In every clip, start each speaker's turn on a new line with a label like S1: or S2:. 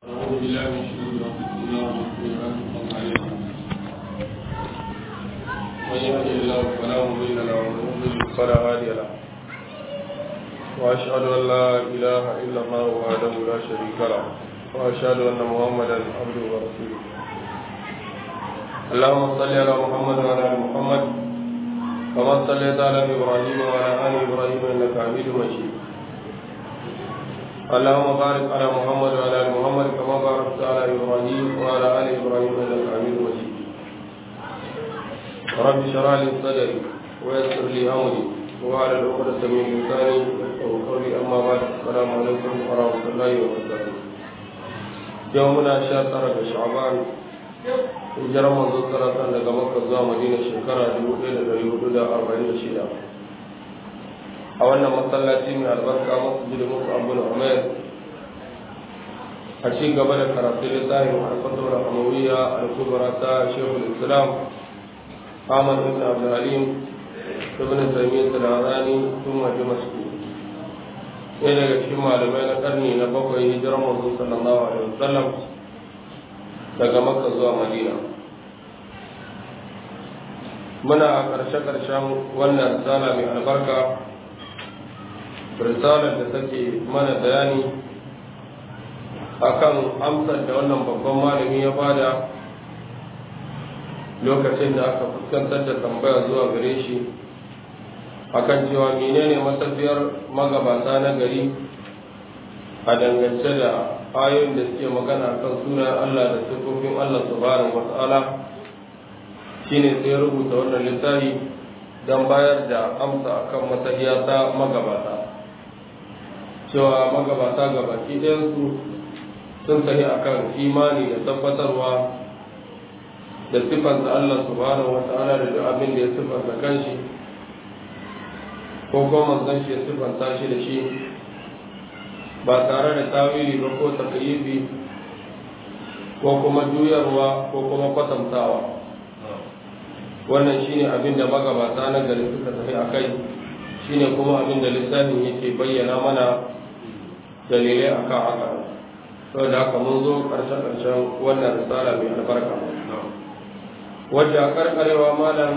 S1: ونعوذ بالله من شرور انفسنا ومن سيئات اعمالنا من يهده الله فلا مضل له ومن يضلل فلا هادي له واشهد ان لا اله الا الله وحده لا شريك له واشهد ان محمدا عبده ورسوله اللهم صل على محمد وعلى ال محمد كما صليت على ابراهيم وعلى ال ابراهيم انك حميد مجيد اللهم بارك على محمد وعلى ال محمد كما باركت على ابراهيم وعلى ال ابراهيم انك حميد مجيد رب اشرح لي صدري ويسر لي امري وعلى العقدة من لساني يفقهوا قولي اما بعد السلام عليكم ورحمه الله وبركاته يومنا شهر شعبان hijirar manzo saratan daga makka zuwa madina shekara 1446 a wannan masallaci mai albarka masjid musu abu na umar a ci gaba da karatu littafin alfatar hamawiyya al-kubra ta shehul islam ahmad ibn abdulhalim ibn taymiyyah al-harani tun waje masu ɗaya daga cikin malamai na karni na bakwai hijirar manzo sallallahu alaihi wasallam daga makka zuwa madina muna a ƙarshe-ƙarshen wannan risala mai albarka risalar da take mana bayani akan amsar da wannan babban malami ya bada lokacin da aka fuskantar da tambaya zuwa gare shi akan cewa menene matafiyar magabata na gari a dangance da ayoyin da suke magana kan sunan Allah da sifofin Allah subhanahu wata'ala shine sai rubuta wannan littafi don bayar da amsa akan matahiya ta magabata cewa magabata gabaki ɗayansu sun tafi akan imani da tabbatarwa da siffanta Allah subhanahu wata'ala da duk abin da ya siffanta kanshi ko kuma manzon shi ya siffanta shi da shi ba tare da tawili ba ko takayyifi ko kuma juyarwa ko kuma kwatantawa wannan shine abin da magabata na gari suka tafi a kai shine kuma abin da lissafin yake bayyana mana dalilai akan haka saboda haka mun zo ƙarshe-ƙarshen wannan risala mai albarka wacce a karkarewa malam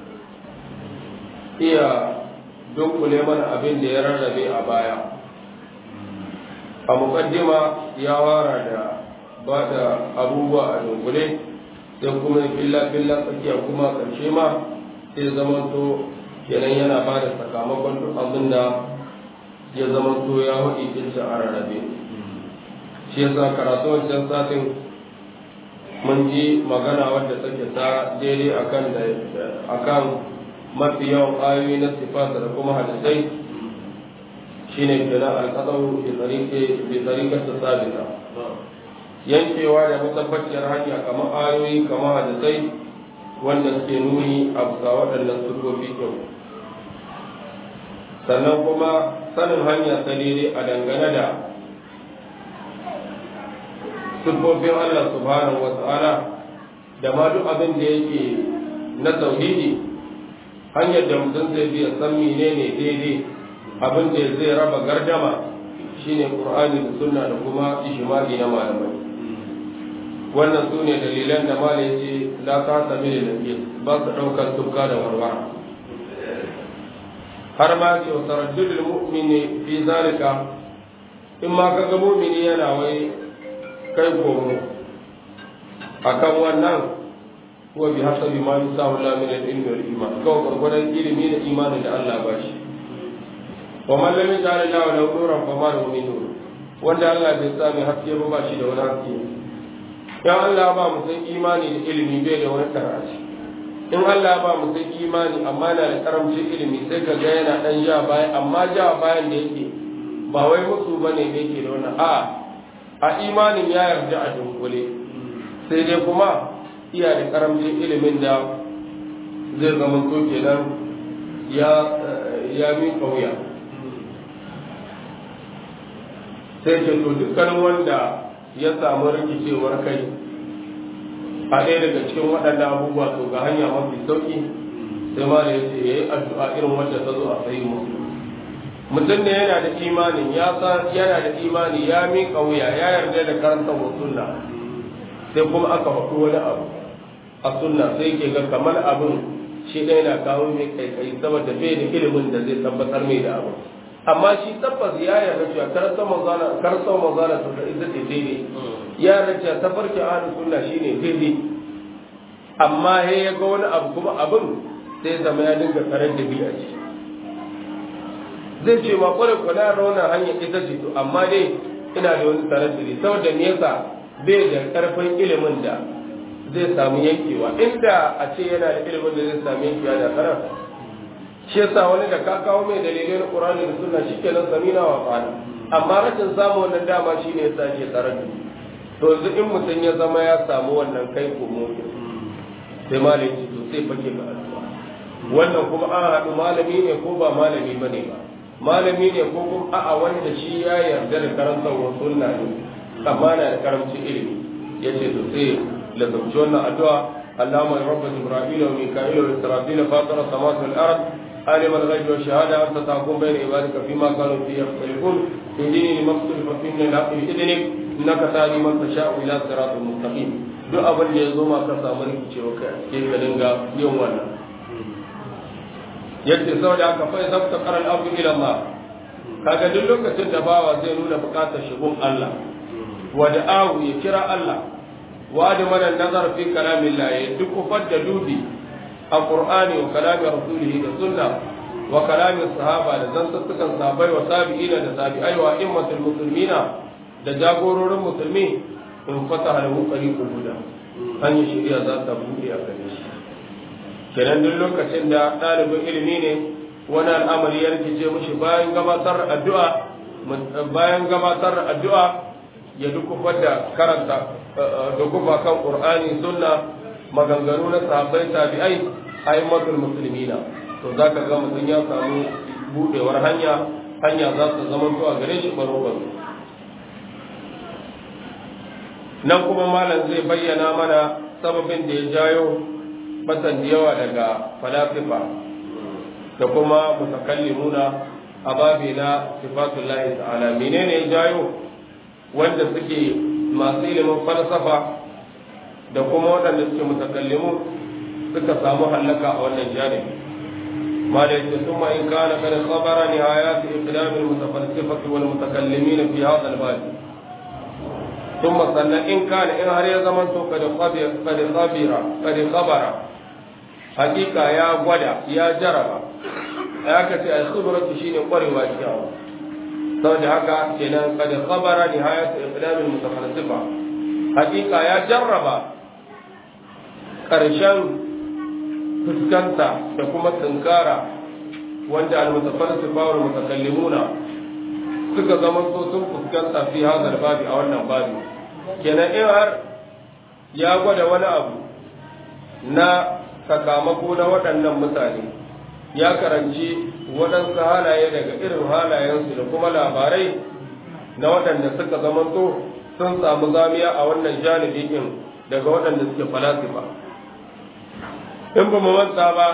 S1: iya dunkule mana abin da ya rarrabe a baya a mukaddima ya wara da ba da abubuwa a dunkule sai kuma filla-filla tsakiya kuma ƙarshe ma sai zamanto kenan yana ba da sakamakon duk abin da ya zamanto ya haɗi kinsa a rarrabe shi yasa karatu wancan satin mun ji magana wadda take ta daidai akan da akan mafi yawan ayoyi na sifat da kuma hadisai shine kenan alqadaru bi tariqi bi tariqati sabita yankewa da matabbaciyar hanya kamar ayoyi kamar hadisai wanda suke nuni a bisa waɗannan sufofi kyau sannan kuma sanin hanya ta daidai a dangane da siffofin Allah subhanahu wa ta'ala da ma duk abin da yake na tauhidi hanyar da mutum zai biya san menene daidai abin da zai raba gardama shine qur'ani da sunna da kuma ijma'i na malamai wannan su ne dalilan da mala ya ce la ta sami da nabi ba su ɗaukar tukka da warwara har ma ce wa taraddudul mu'mini fi zalika in ma kaga mu'mini yana wai kai komo akan wannan huwa bi hasabi ma yusahu la min al-ilmi wal iman kawai gurgurdan ilimi da imanin da Allah ba shi wa man lam yaj'al lahu lahu nuran fa ma lahu min nur wanda Allah bai sa mai haske ba ba shi da wani haske ya Allah ba mu san imani da ilimi bai da wani karaci in Allah ba mu san imani amma yana da karamcin ilimi sai ka ga yana dan ja baya amma ja bayan da yake ba wai musu bane da yake da wannan a'a a imanin ya yarda a dunkule sai dai kuma iya da karamcin ilimin da zai zama to kenan ya ya min kauya sai ce to dukkanin wanda ya samu rikicewar kai a ɗaya daga cikin waɗannan abubuwa to ga hanya mafi sauƙi sai ma da ya ce ya yi addu'a irin wanda ta zo a sayi musu mutum ne yana da imanin ya san yana da imani ya miƙa wuya ya yarda da karanta wa sunna sai kuma aka faɗi wani abu a sunna sai ke ga kamar abin shi ɗaya na kawo mai kaikai saboda bai da ilimin da zai tabbatar mai da abu amma shi tabbas ya yarda cewa karanta manzana karanta manzana to da ita ce daidai ya yarda cewa tafarki ahlus sunna shine daidai amma he ya ga wani abu kuma abin sai zama ya dinga karar da bi a ciki zai ce ma kwarai kwana rauna hanyar ita ce to amma dai ina da wani tarar da saboda me yasa bai da karfin ilimin da zai samu yankewa inda a ce yana da ilimin da zai samu yankewa da karar shi yasa wani da ka kawo mai dalilai na Qur'ani da Sunna shikenan samina wa fa'ala amma rashin samu wannan dama shine yasa ke tarar da to yanzu in mutum ya zama ya samu wannan kai komo sai malami to sai fake ga addu'a wannan kuma an haɗu malami ne ko ba malami bane ba malami ne ko kuma a'a wanda shi ya yarda da karantar wa sunna ne amma na da karamcin ilimi yace to sai lazumci wannan addu'a اللهم يا رب جبرائيل وميكائيل وإسرافيل فاطر السماوات والأرض عالم الغيب والشهادة أنت تحكم بين عبادك فيما كانوا فيه يختلفون اهدني لما اختلف فيه من الحق بإذنك إنك تهدي من تشاء إلى صراط مستقيم duk abin da ya zo ma ka samu rikicewa kai ke ka dinga yin wannan yadda saboda haka fa idan ta qara al-abdu ila Allah kaga duk lokacin da bawa zai nuna bukatar shigun Allah wa da'ahu ya kira Allah wa da mana nazar fi kalamillah ya duk kufar da dubi a Qur'ani wa kalamin rasulihi da sunna wa kalamin sahaba da zantattukan sahabbai wa sabi'ina da sabi'ai wa immatul muslimina da jagororin musulmi in fata lahu tariqul huda hanyar shari'a za ta buɗe a gare shi kenan duk lokacin da ɗalibin ilimi ne wani al'amari ya rikice mushi bayan gabatar addu'a bayan gabatar addu'a ya dukufar da karanta dukufa kan qur'ani sunna maganganu na sahabbai tabi'ai aimatul muslimina to zaka ga mutum ya samu budewar hanya hanya za ta zama to a gare shi baro baro nan kuma malam zai bayyana mana sababin da ya jayo batan da yawa daga falasifa da kuma mutakallimuna a babi na sifatullahi ta'ala menene ya jayo wanda suke masu ilimin falsafa da kuma waɗanda suke mutakallimu suka samu hallaka a wannan janibi ما ليس ثم إن كان قد خبر نهايات إقدام المتفلسفة والمتكلمين في هذا الباب ثم صلى إن كان إن هري زمن قد خبر قد خبر قد خبر حقيقة يا غدا يا جرب ya ka ce al-khibratu shine kwarewa cikin abu saboda haka kenan kad khabara nihayat iqdam al-mutafarrisifa hakika ya jarraba karshen fuskanta da kuma tunkara wanda al-mutafarrisifa wal mutakallimuna suka zama so sun fuskanta fi hadal babi a wannan babi kenan in har ya gwada wani abu na sakamako na waɗannan mutane ya karanci waɗansu halaye daga irin halayensu da kuma labarai na waɗanda suka zamanto sun samu zamiya a wannan janibi ɗin daga waɗanda suke falasifa in ba mu manta ba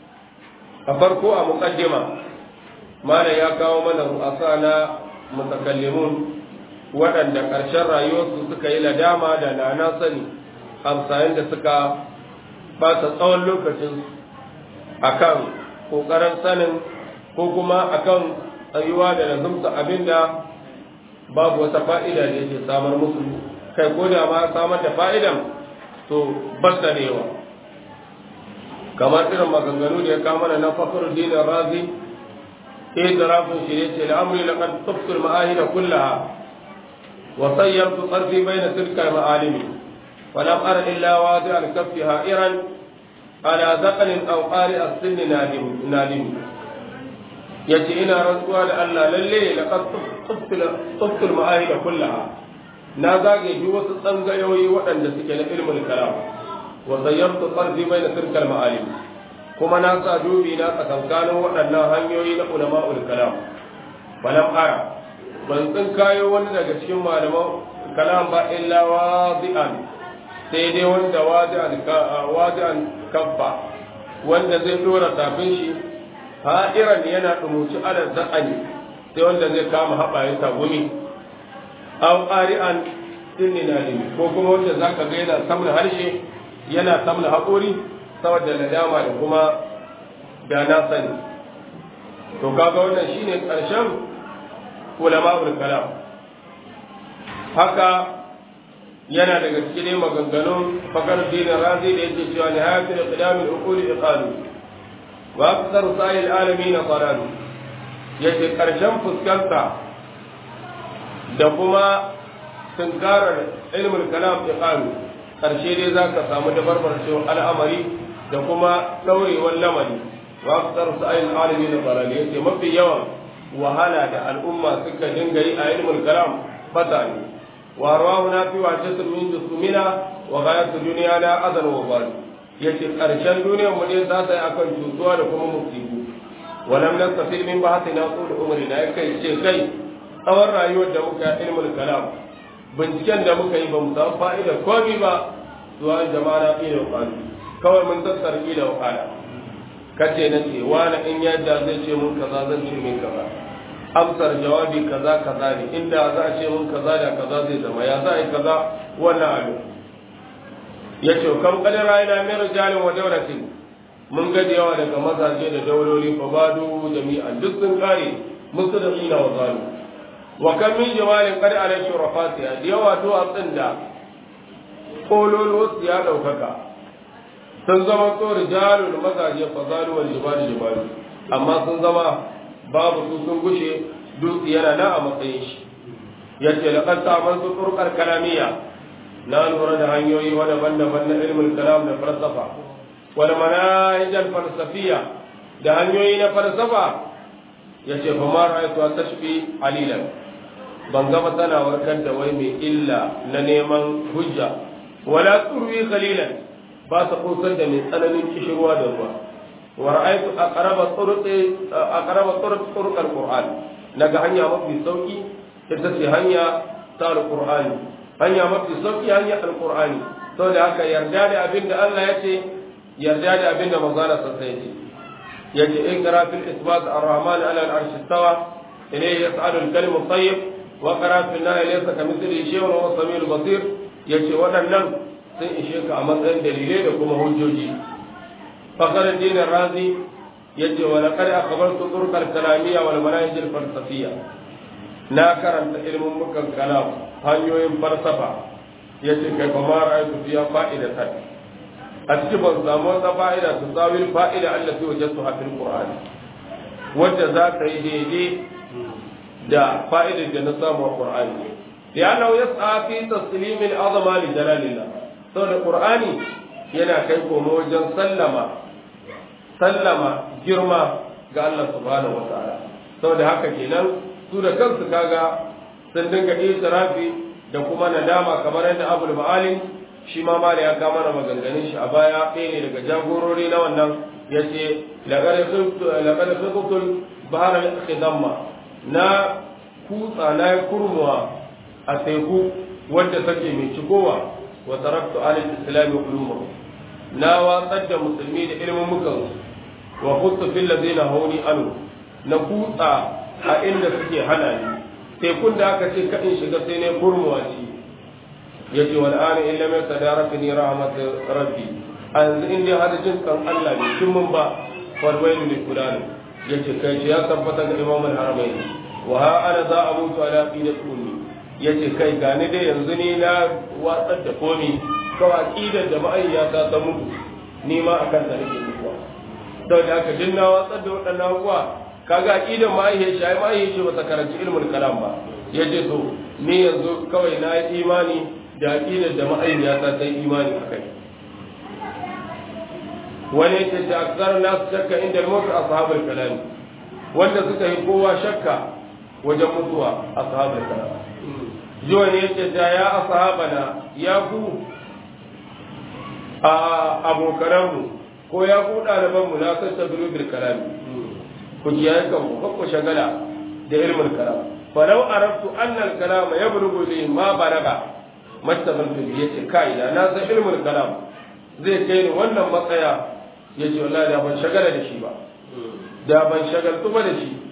S1: a farko a muƙaddima mana ya kawo mana ru'asa na mutakallimun waɗanda ƙarshen rayuwarsu suka yi ladama da nana sani amsayin da suka ɓata tsawon lokacinsu akan kokarin sanin ko kuma akan tsayuwa da lazumta abinda babu wata fa'ida da yake samar musu kai ko da ma samar da fa'idan to basta da yawa kamar irin maganganu da ya kama da na fakar dinin razi ke da rafin shi ne ce al'amuri da kan tuftul ma'ahida kullaha wa sayyartu tsarfi bai na tilkar ma'alimi ولم أر إلا واضع الكف هائرا على ذقن أو قارئ السن نادم نادم yace ina rantsuwa da Allah lalle laqad tuftul ma'ahida kullaha na zage duk wasu tsangayoyi waɗanda suke na ilmul kalam wa zayyartu qardi baina tilkal ma'alim kuma na sa dubi na tsakankanin waɗannan hanyoyi na ulama'ul kalam balam ara ban tsin kayo wani daga cikin malaman kalam ba illa wadi'an sai dai wanda wadi'an kaffa wanda zai dora tafin shi ha'iran yana dumuci ala za'ani sai wanda zai kama haɓa ya tagumi aw qari'an innina limi ko kuma wanda zaka ga yana samla harshe yana samla haƙori saboda nadama da kuma da na sani to kaga wannan shine ƙarshen ulama'ul kalam haka yana daga cikin maganganun fakar dinin razi da yake cewa ni hayatul qidamul uquli iqalu wa akthar sa'il alamin qararu yace karshen fuskanta da kuma tunkarar ilmul kalam iqalu karshe dai zaka samu dabarbarcewar al'amari da kuma daurewar lamari wa akthar sa'il alamin qararu yace mafi yawan wahala da al'umma suka dinga yi a ilmul kalam fata ne وارواحنا في وحشة من جسومنا وغاية دنيانا أذن وبال yace ƙarshen duniyar mu ne za ta yi akan cutuwa da kuma musibu walam nastafid min bahatina qul umri na kai ce kai tsawon rayuwar da muka ilmul kalam binciken da muka yi ba mu samu fa'ida komai ba zuwa jama'a ila qalu kawai mun tattara ila qala kace na ce wani in yadda zai ce mun kaza zan ce min kaza amsar jawabi kaza kaza ne inda za a ce mun kaza da kaza zai zama ya za a yi kaza wannan abu ya ce kam kadin rayuna min rijalin wa dauratin mun ga da yawa daga mazaje da dauloli fa badu jami'an duk sun kare musu da ina wa zalu wa kam min jamalin qad ala shurafatiha da yawa to a tsinda kololo ya daukaka sun zama to rijalul mazaje fa zalu wal jibali jibali amma sun zama babu su sun gushe dutse yana nan a matsayin shi yace laqad ta'amantu turqal kalamiyya na lura da hanyoyi wa daban-daban na ilmul kalam da falsafa wal manahij al falsafiyya da hanyoyi na falsafa yace fa ma ra'aytu tashfi alilan ban ga tana warkar da wai mai illa na neman hujja wala turwi qalilan ba ta kusar da mai tsananin kishirwa da ruwa ورأيت أقرب طرق أقرب طرق طرق القرآن نجا هنيا مفي سوكي تتسي هنيا تار القرآن هنيا مفي سوكي هنيا القرآن تو da haka yarda da abin da Allah ya ce yarda da abin da manzana sa sai ce yace ikra fil isbat ar-rahman ala al-arsh istawa ilayhi yas'alu al-kalim at-tayyib wa qara fil nahy laysa kamithlihi shay'un wa huwa samiul basir yace waɗannan sun ishe ka a matsayin dalilai da kuma hujjoji فخر الدين الرازي يجي ولقد أخبرت طرق الكلامية والمناهج الفلسفية ناكرا علم مكة الكلام هنيوين فلسفة يجي كيف ما رأيت فيها فائدة أتجب الزامون فائدة تساوي الفائدة التي وجدتها في القرآن وجزاك يدي دا فائدة جنسام القرآن لأنه يسعى في تسليم العظمة لجلال الله سورة القرآن yana kai komo wajen sallama sallama girma ga Allah subhanahu wa ta'ala saboda haka kenan su da kansu kaga sun dinga itirafi da kuma nadama kamar yadda Abul Ma'alim shi ma mali ya kama na maganganun shi a baya ɗaya ne daga jagorori na wannan yace laqad khudtul bahar al-khidamma na kutsa na kurmuwa a teku wanda take mai cikowa wa taraktu al-islam ulumuhum na watsar da musulmi da ilimin mukan wa khuttu fil ladina hawni anu na kutsa a inda suke hana ni tekun da aka ce kadin shiga sai ne kurmuwa ci yace wal ana illa ma tadarakani rahmat rabbi an in dai hada jin kan Allah ne kin mun ba wal wailu li fulan yace kai ya tabbata ga imam al-haramain wa ha ana za a mutu ala qidat ummi yace kai gani dai yanzu ni na watsar da komi kawai aqidar da ma'ayyata ta mutu ni ma akan ta nake mutuwa don da haka dinna watsar da waɗannan abubuwa kaga aqidar ma'ayyar shi ai ma'ayyar shi bata karanci ilmul kalam ba yace to ni yanzu kawai na yi imani da aqidar da ma'ayyata ta yi imani akai wani yake ta aksar nasu shakka inda mutu ashabul kalam wanda suka yi kowa shakka wajen mutuwa ashabul kalam jiwa ne yake ta ya ashabana ya ku a abokananmu ko ya ku ɗalibanmu na san tabiru bil kalami ku kiyaye kan ku kakku shagala da ilmin kalam falau arabtu anna al kalama yablughu li ma balaga mastabantu bi yace kai da na san ilmin kalam zai kai ni wannan matsaya yace wallahi da ban shagala da shi ba da ban shagaltu ba da shi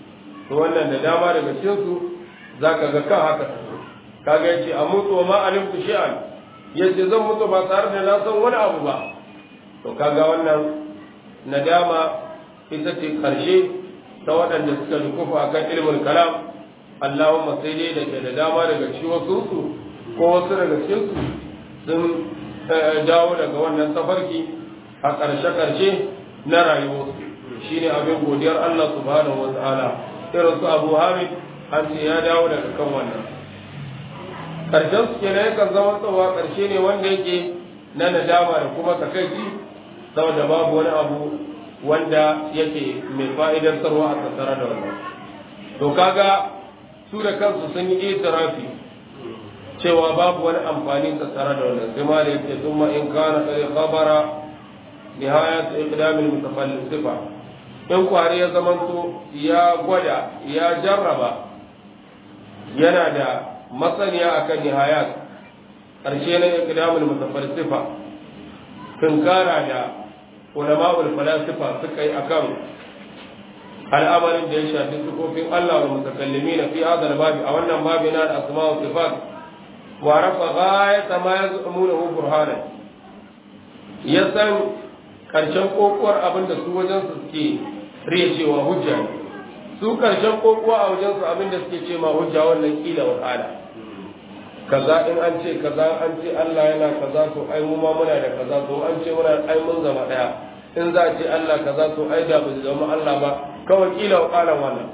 S1: to wannan da dama daga cikin su zaka ga kan haka kaga yace a mutu wa ma alimtu shay'an yace zan mutu ba tare da na san wani abu ba to kaga wannan nadama ita ce karshe ta waɗanda suka dukufa akan ilmin kalam Allahumma sai dai da ke da dama daga cikin wasu su ko wasu daga cikin su sun dawo daga wannan tafarki a ƙarshe-ƙarshe na rayuwarsu shine abin godiyar Allah subhanahu wa ta'ala irin su Abu Hamid an ce ya dawo daga kan wannan ƙarshen su kenan yakan zama tsawa ƙarshe ne wanda yake na nadama da kuma takaici saboda babu wani abu wanda yake mai fa'idar sarwa a tattare da wannan to kaga su da kansu sun yi itirafi cewa babu wani amfani tattare da wannan sai ma da yake thumma in kana qad khabara nihayat iqdam al-mutafalsifa in kwari ya zamanto ya gwada ya jarraba yana da masaniya akan nihayat karshe na iqdam al-mutafalsifa tunkara da ulama'ul falasifa suka yi akan al'amarin da ya shafi sifofin Allah wa mutakallimi na fi hadal babi a wannan babi na da asma wa sifat wa rafa ghayata ma yazumunahu burhana ya san karshen kokuwar abin da su wajen su suke riya cewa hujja ne su karshen kokuwa a wajen su abin da suke ce ma hujja wannan kila wa kala kaza in an ce kaza an ce Allah yana kaza to ai mu ma muna da kaza to an ce muna ai mun zama daya in za a ce Allah kaza to ai da ba zama Allah ba kawai kila wa kalan wannan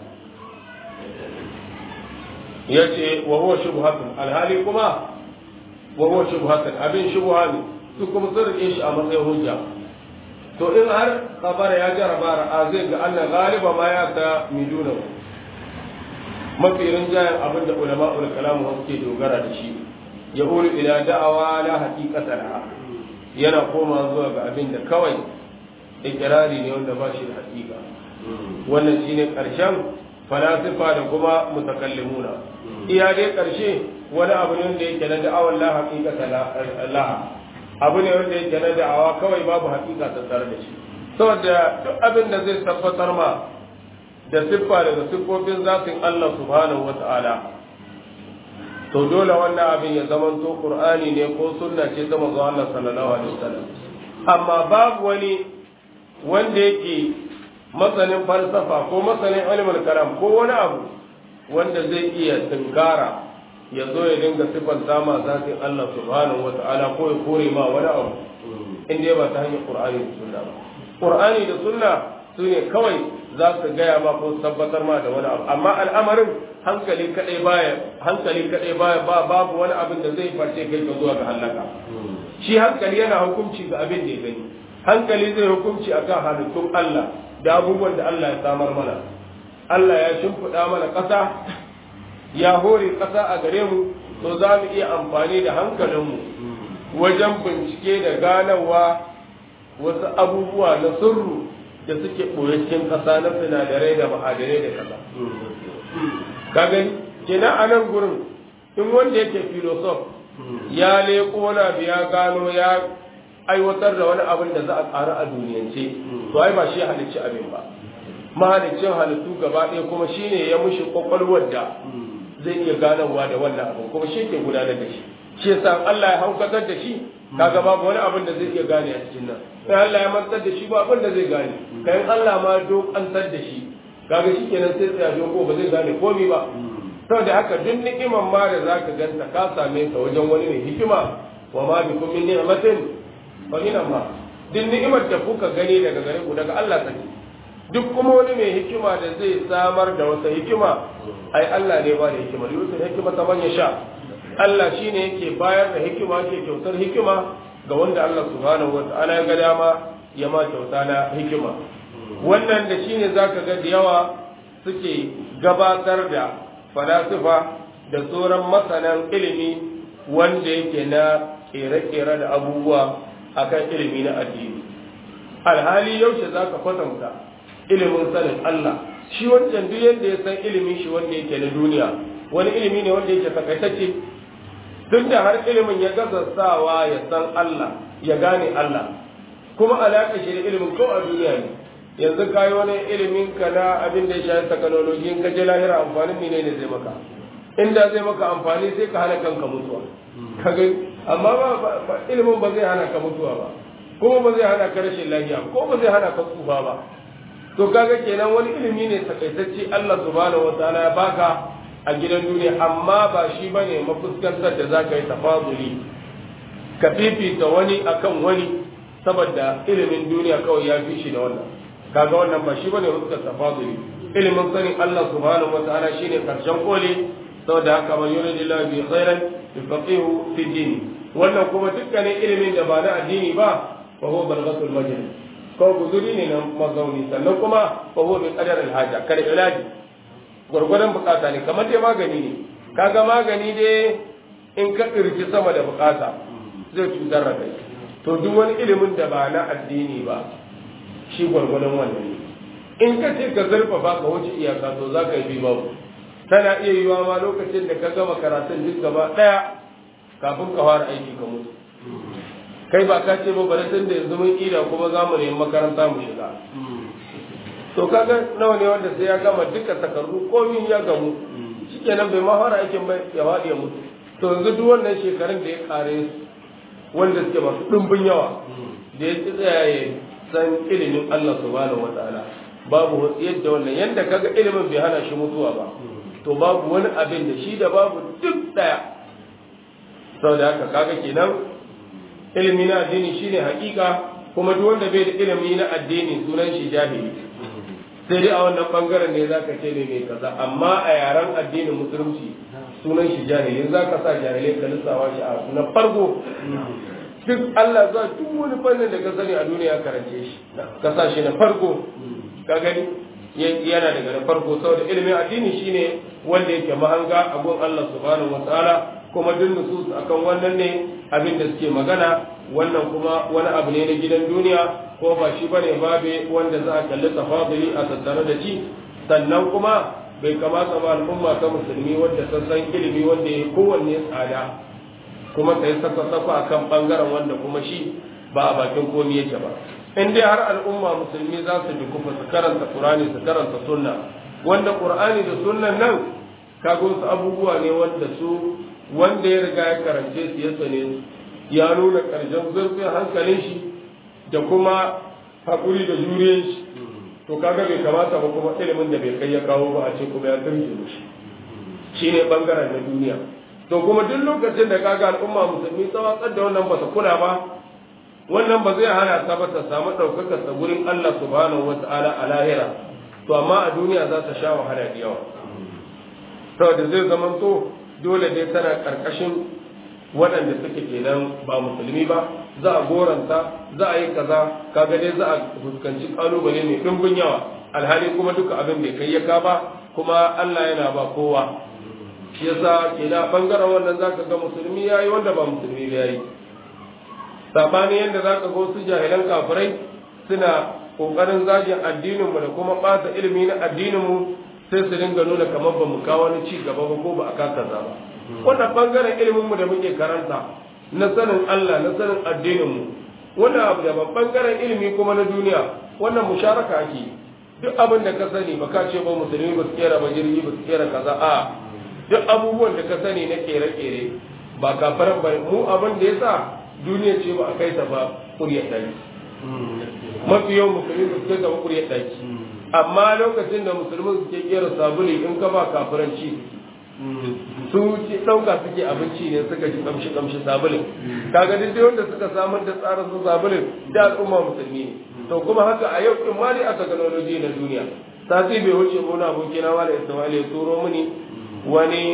S1: yace wa huwa shubhatun alhali kuma wa huwa shubhatun abin shubha ne su kuma sun rike shi a matsayin hujja to in har kabara ya jaraba ra'a zai ga Allah galiba ma ya ta miduna mafi rinjayen abin da ulama ul kalamu suke dogara da shi ya ulu ila da'awa la haqiqata laha yana koma zuwa ga abin da kawai ikirari ne wanda ba shi da haƙiƙa wannan shine ƙarshen falasifa da kuma mutakallimuna iya dai ƙarshe wani abu ne wanda yake na da'awar la haqiqata laha abu ne wanda yake na da'awa kawai babu haƙiƙa tattare da shi saboda duk abin da zai tabbatar ma da siffa daga siffofin zafin Allah subhanahu wata'ala to dole wannan abin ya zama to qur'ani ne ko sunna ce ta manzo Allah sallallahu alaihi wasallam amma babu wani wanda yake masanin falsafa ko masanin ilmul karam ko wani abu wanda zai iya tunkara ya zo ya dinga siffar sama zafin Allah subhanahu wata'ala ko ya kore ma wani abu inda ba ta hanyar qur'ani da sunna ba qur'ani da sunna su ne kawai za su gaya ma ko tabbatar ma da wani abu amma al'amarin hankali kadai baya hankali kadai baya ba babu wani abin da zai face kai ka zuwa ga halaka shi hankali yana hukunci ga abin da ya gani hankali zai hukunci akan halittun Allah da abubuwan da Allah ya samar mana Allah ya shimfiɗa mana ƙasa ya hore ƙasa a gare mu to za mu iya amfani da hankalinmu wajen bincike da ganawa wasu abubuwa na sirru da suke ɓoye cikin ƙasa na sinadarai da ma'adanai da ƙasa. Ka gani, kenan a nan gurin in wanda yake filosof ya leƙo na biya gano ya aiwatar da wani abin da za a ƙara a duniyance, to ai ba shi halicci abin ba. Mahaliccin halittu gaba ɗaya kuma shi ne ya mushi ƙwaƙwalwar da zai iya ganowa da wannan abin kuma shi ke gudanar da shi. Shi yasa Allah ya haukatar da shi, kaga babu wani abin da zai iya gane a cikin nan. sai Allah ya mantar da shi ba abin da zai gane kai Allah ma dokantar da shi kaga shi kenan sai tsaya doko ba zai gane komai ba saboda haka duk ni'iman ma da zaka ganta ka same ta wajen wani ne hikima wa ma bikum min ni'matin fa min Allah duk ni'imar da kuka gani daga gare ku daga Allah take duk kuma wani mai hikima da zai samar da wata hikima ai Allah ne ba da hikima yusuf hikima ta manya sha Allah shine yake bayar da hikima yake kyautar hikima ga wanda Allah subhanahu wata'ala ya ga dama ya ma kyauta na hikima wannan da shine zaka ga da yawa suke gabatar da falasifa da sauran masanan ilimi wanda yake na kere-kere da abubuwa akan ilimi na addini alhali yaushe zaka kwatanta ilimin sanin Allah shi wancan duk yadda ya san ilimin shi wanda yake na duniya wani ilimi ne wanda yake takaitacce tun da har ilimin ya gaza sawa ya san Allah ya gane Allah kuma alaƙa shi da ilimin ko a duniya ne yanzu ka yi wani ilimin ka na abin da ya shafi technology in ka je lahira amfanin mene ne zai maka inda zai maka amfani sai ka hana kanka mutuwa kaga amma ba ilimin ba zai hana ka mutuwa ba kuma ba zai hana ka rashin lafiya ko ba zai hana ka tsufa ba to kaga kenan wani ilimi ne takaitacce Allah subhanahu wataala ya baka a gidan duniya amma ba shi bane mafuskantar da zaka yi tafaduli ka fifita wani akan wani saboda ilimin duniya kawai ya fi shi da wannan kaga wannan ba shi bane fuskar tafaduli ilimin sanin Allah subhanahu wataala shine karshen koli saboda haka man yuridillahu bi khairan yufaqihu fi din wannan kuma dukkanin ilimin da ba na addini ba fa huwa balghatul majlis ko guzuri ne na mazauni sannan kuma fa huwa bi qadar al haja kar ilaji gurgurdan bukata ne kamar dai magani ne kaga magani dai in ka kirki sama da bukata zai cutar da kai to duk wani ilimin da ba na addini ba shi gwargwadon wannan ne in ka ce ka zurfafa ka wuce iyaka to za ka yi bi babu tana iya yiwa ma lokacin da ka gama karatun duk gaba ɗaya kafin ka fara aiki ka mutu kai ba ka ce ba bari tun da yanzu mun ida kuma za mu nemi makaranta mu shiga to kaga nawa ne wanda sai ya gama duka takardu komi ya gamu shikenan bai ma fara aikin ba ya faɗi ya mutu to yanzu duk wannan shekarun da ya kare wanda suke masu ɗumbin yawa da ya tsaya ya san ilimin Allah subhanahu wataala babu yadda wannan yanda kaga ilimin bai hana shi mutuwa ba to babu wani abin da shi da babu duk daya saboda haka kaga kenan ilimi na addini shine hakika kuma duk wanda bai da ilimi na addini sunan shi jahili sai dai a wannan bangaren ne zaka ce ne mai kaza amma a yaren addinin musulunci sunan shi jahili zaka sa jahilai ka lissawa shi a na farko duk Allah za duk wani fannin da ka sani a duniya karance shi ka sa shi na farko ka gani yana daga na farko saboda ilimin addini shine wanda yake mahanga a gun Allah subhanahu wataala kuma duk nusus akan wannan ne abin da suke magana wannan kuma wani abu ne na gidan duniya ko ba shi bane babe wanda za a kalli tafaduli a tattare da shi sannan kuma bai kamata ba al'umma ta musulmi wanda ta san ilimi wanda ya kowanne tsada kuma ta yi saka-saka a kan ɓangaren wanda kuma shi ba a bakin komi yake ba in dai har al'umma musulmi za su dukufa su karanta qur'ani su karanta sunna wanda qur'ani da sunnan nan kaga wasu abubuwa ne wanda su wanda ya riga ya karance su ya sane su ya nuna ƙarshen zurfin hankalin shi da kuma haƙuri da juriyar shi to kaga bai kamata ba kuma ilimin da bai kai ya kawo ba a ce kuma ya turke shi shine bangaren na duniya to kuma duk lokacin da kaga al'umma musulmi tsawatsar da wannan ba ta kula ba wannan ba zai hana ta ba ta samu ɗaukakar ta gurin Allah subhanahu wa ta'ala a lahira to amma a duniya za ta sha wahala da yawa saboda zai zama to dole dai tana karkashin waɗanda suke kenan ba musulmi ba za a goranta za a yi kaza kaga dai za a fuskanci kalubale mai ɗumbin yawa alhali kuma duka abin bai kai ya ka ba kuma Allah yana ba kowa shi yasa kenan bangaren wannan zaka ga musulmi yayi wanda ba musulmi ba yayi sabani yanda zaka ga wasu jahilan kafirai suna kokarin zagin addinin mu da kuma ɓata ilimi na addinin mu sai su dinga nuna kamar ba mu kawo wani ci gaba ba ko ba a kasa ba wannan bangaren ilimin mu da muke karanta na sanin Allah na sanin addinin mu wannan abu da bangaren ilimi kuma na duniya wannan musharaka ake duk abin da ka sani ba ka ce ba musulmi ba su kera ba jirgi ba su kera kaza a duk abubuwan da ka sani na kere-kere ba kafaran ba mu abin da ya sa duniya ce ba a kai ta ba kuryar ɗaki mafi yawan musulmi ba su kai ta ba kuryar ɗaki amma lokacin da musulmi suke kera sabuli in ka ba kafiranci su ci ɗauka suke abinci ne suka ji kamshi kamshi sabulin kaga duk wanda suka samar da tsarin su sabulin da al'umma musulmi ne to kuma haka a yau in ma dai a technology na duniya sati bai wuce gona abokina wala ismail ya turo mini wani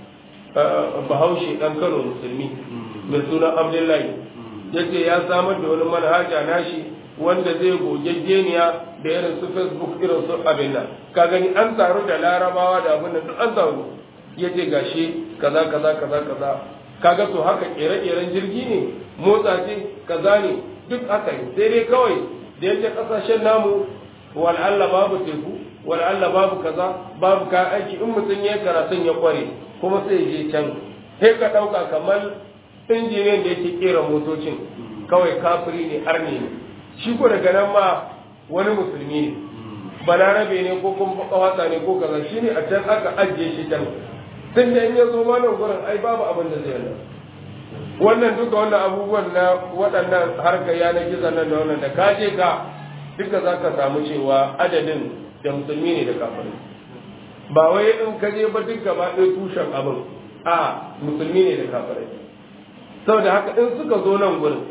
S1: bahaushe ɗan kano musulmi mai suna abdullahi ya ce ya samar da wani manhaja nashi wanda zai gogaggeniya da irin su facebook irin su abin nan ka gani an taru da larabawa da abin nan duk an taru ya ce gashi kaza kaza kaza kaza kaga to haka kere-keren jirgi ne motsa ce kaza ne duk haka ne sai dai kawai da yake kasashen namu wal'alla babu teku wal'alla babu kaza babu kayan aiki in mutum ya karatun ya kware kuma sai je can sai ka ɗauka kamar injiniyan da yake kera motocin kawai kafiri ne arni ne shi ko daga nan ma wani musulmi ne balarabe ne ko kuma kawata ne ko kaza shine a can aka ajiye shi can tun da in ya zo ma nan gurin ai babu abin da zai nan wannan duka wannan abubuwan na waɗannan harkar yanar gizo nan da wannan da ka je ka duka za ka samu cewa adadin da musulmi ne da kafirai ba wai in ka je ba duk gaba ɗaya tushen abin a musulmi ne da kafirai saboda haka in suka zo nan gurin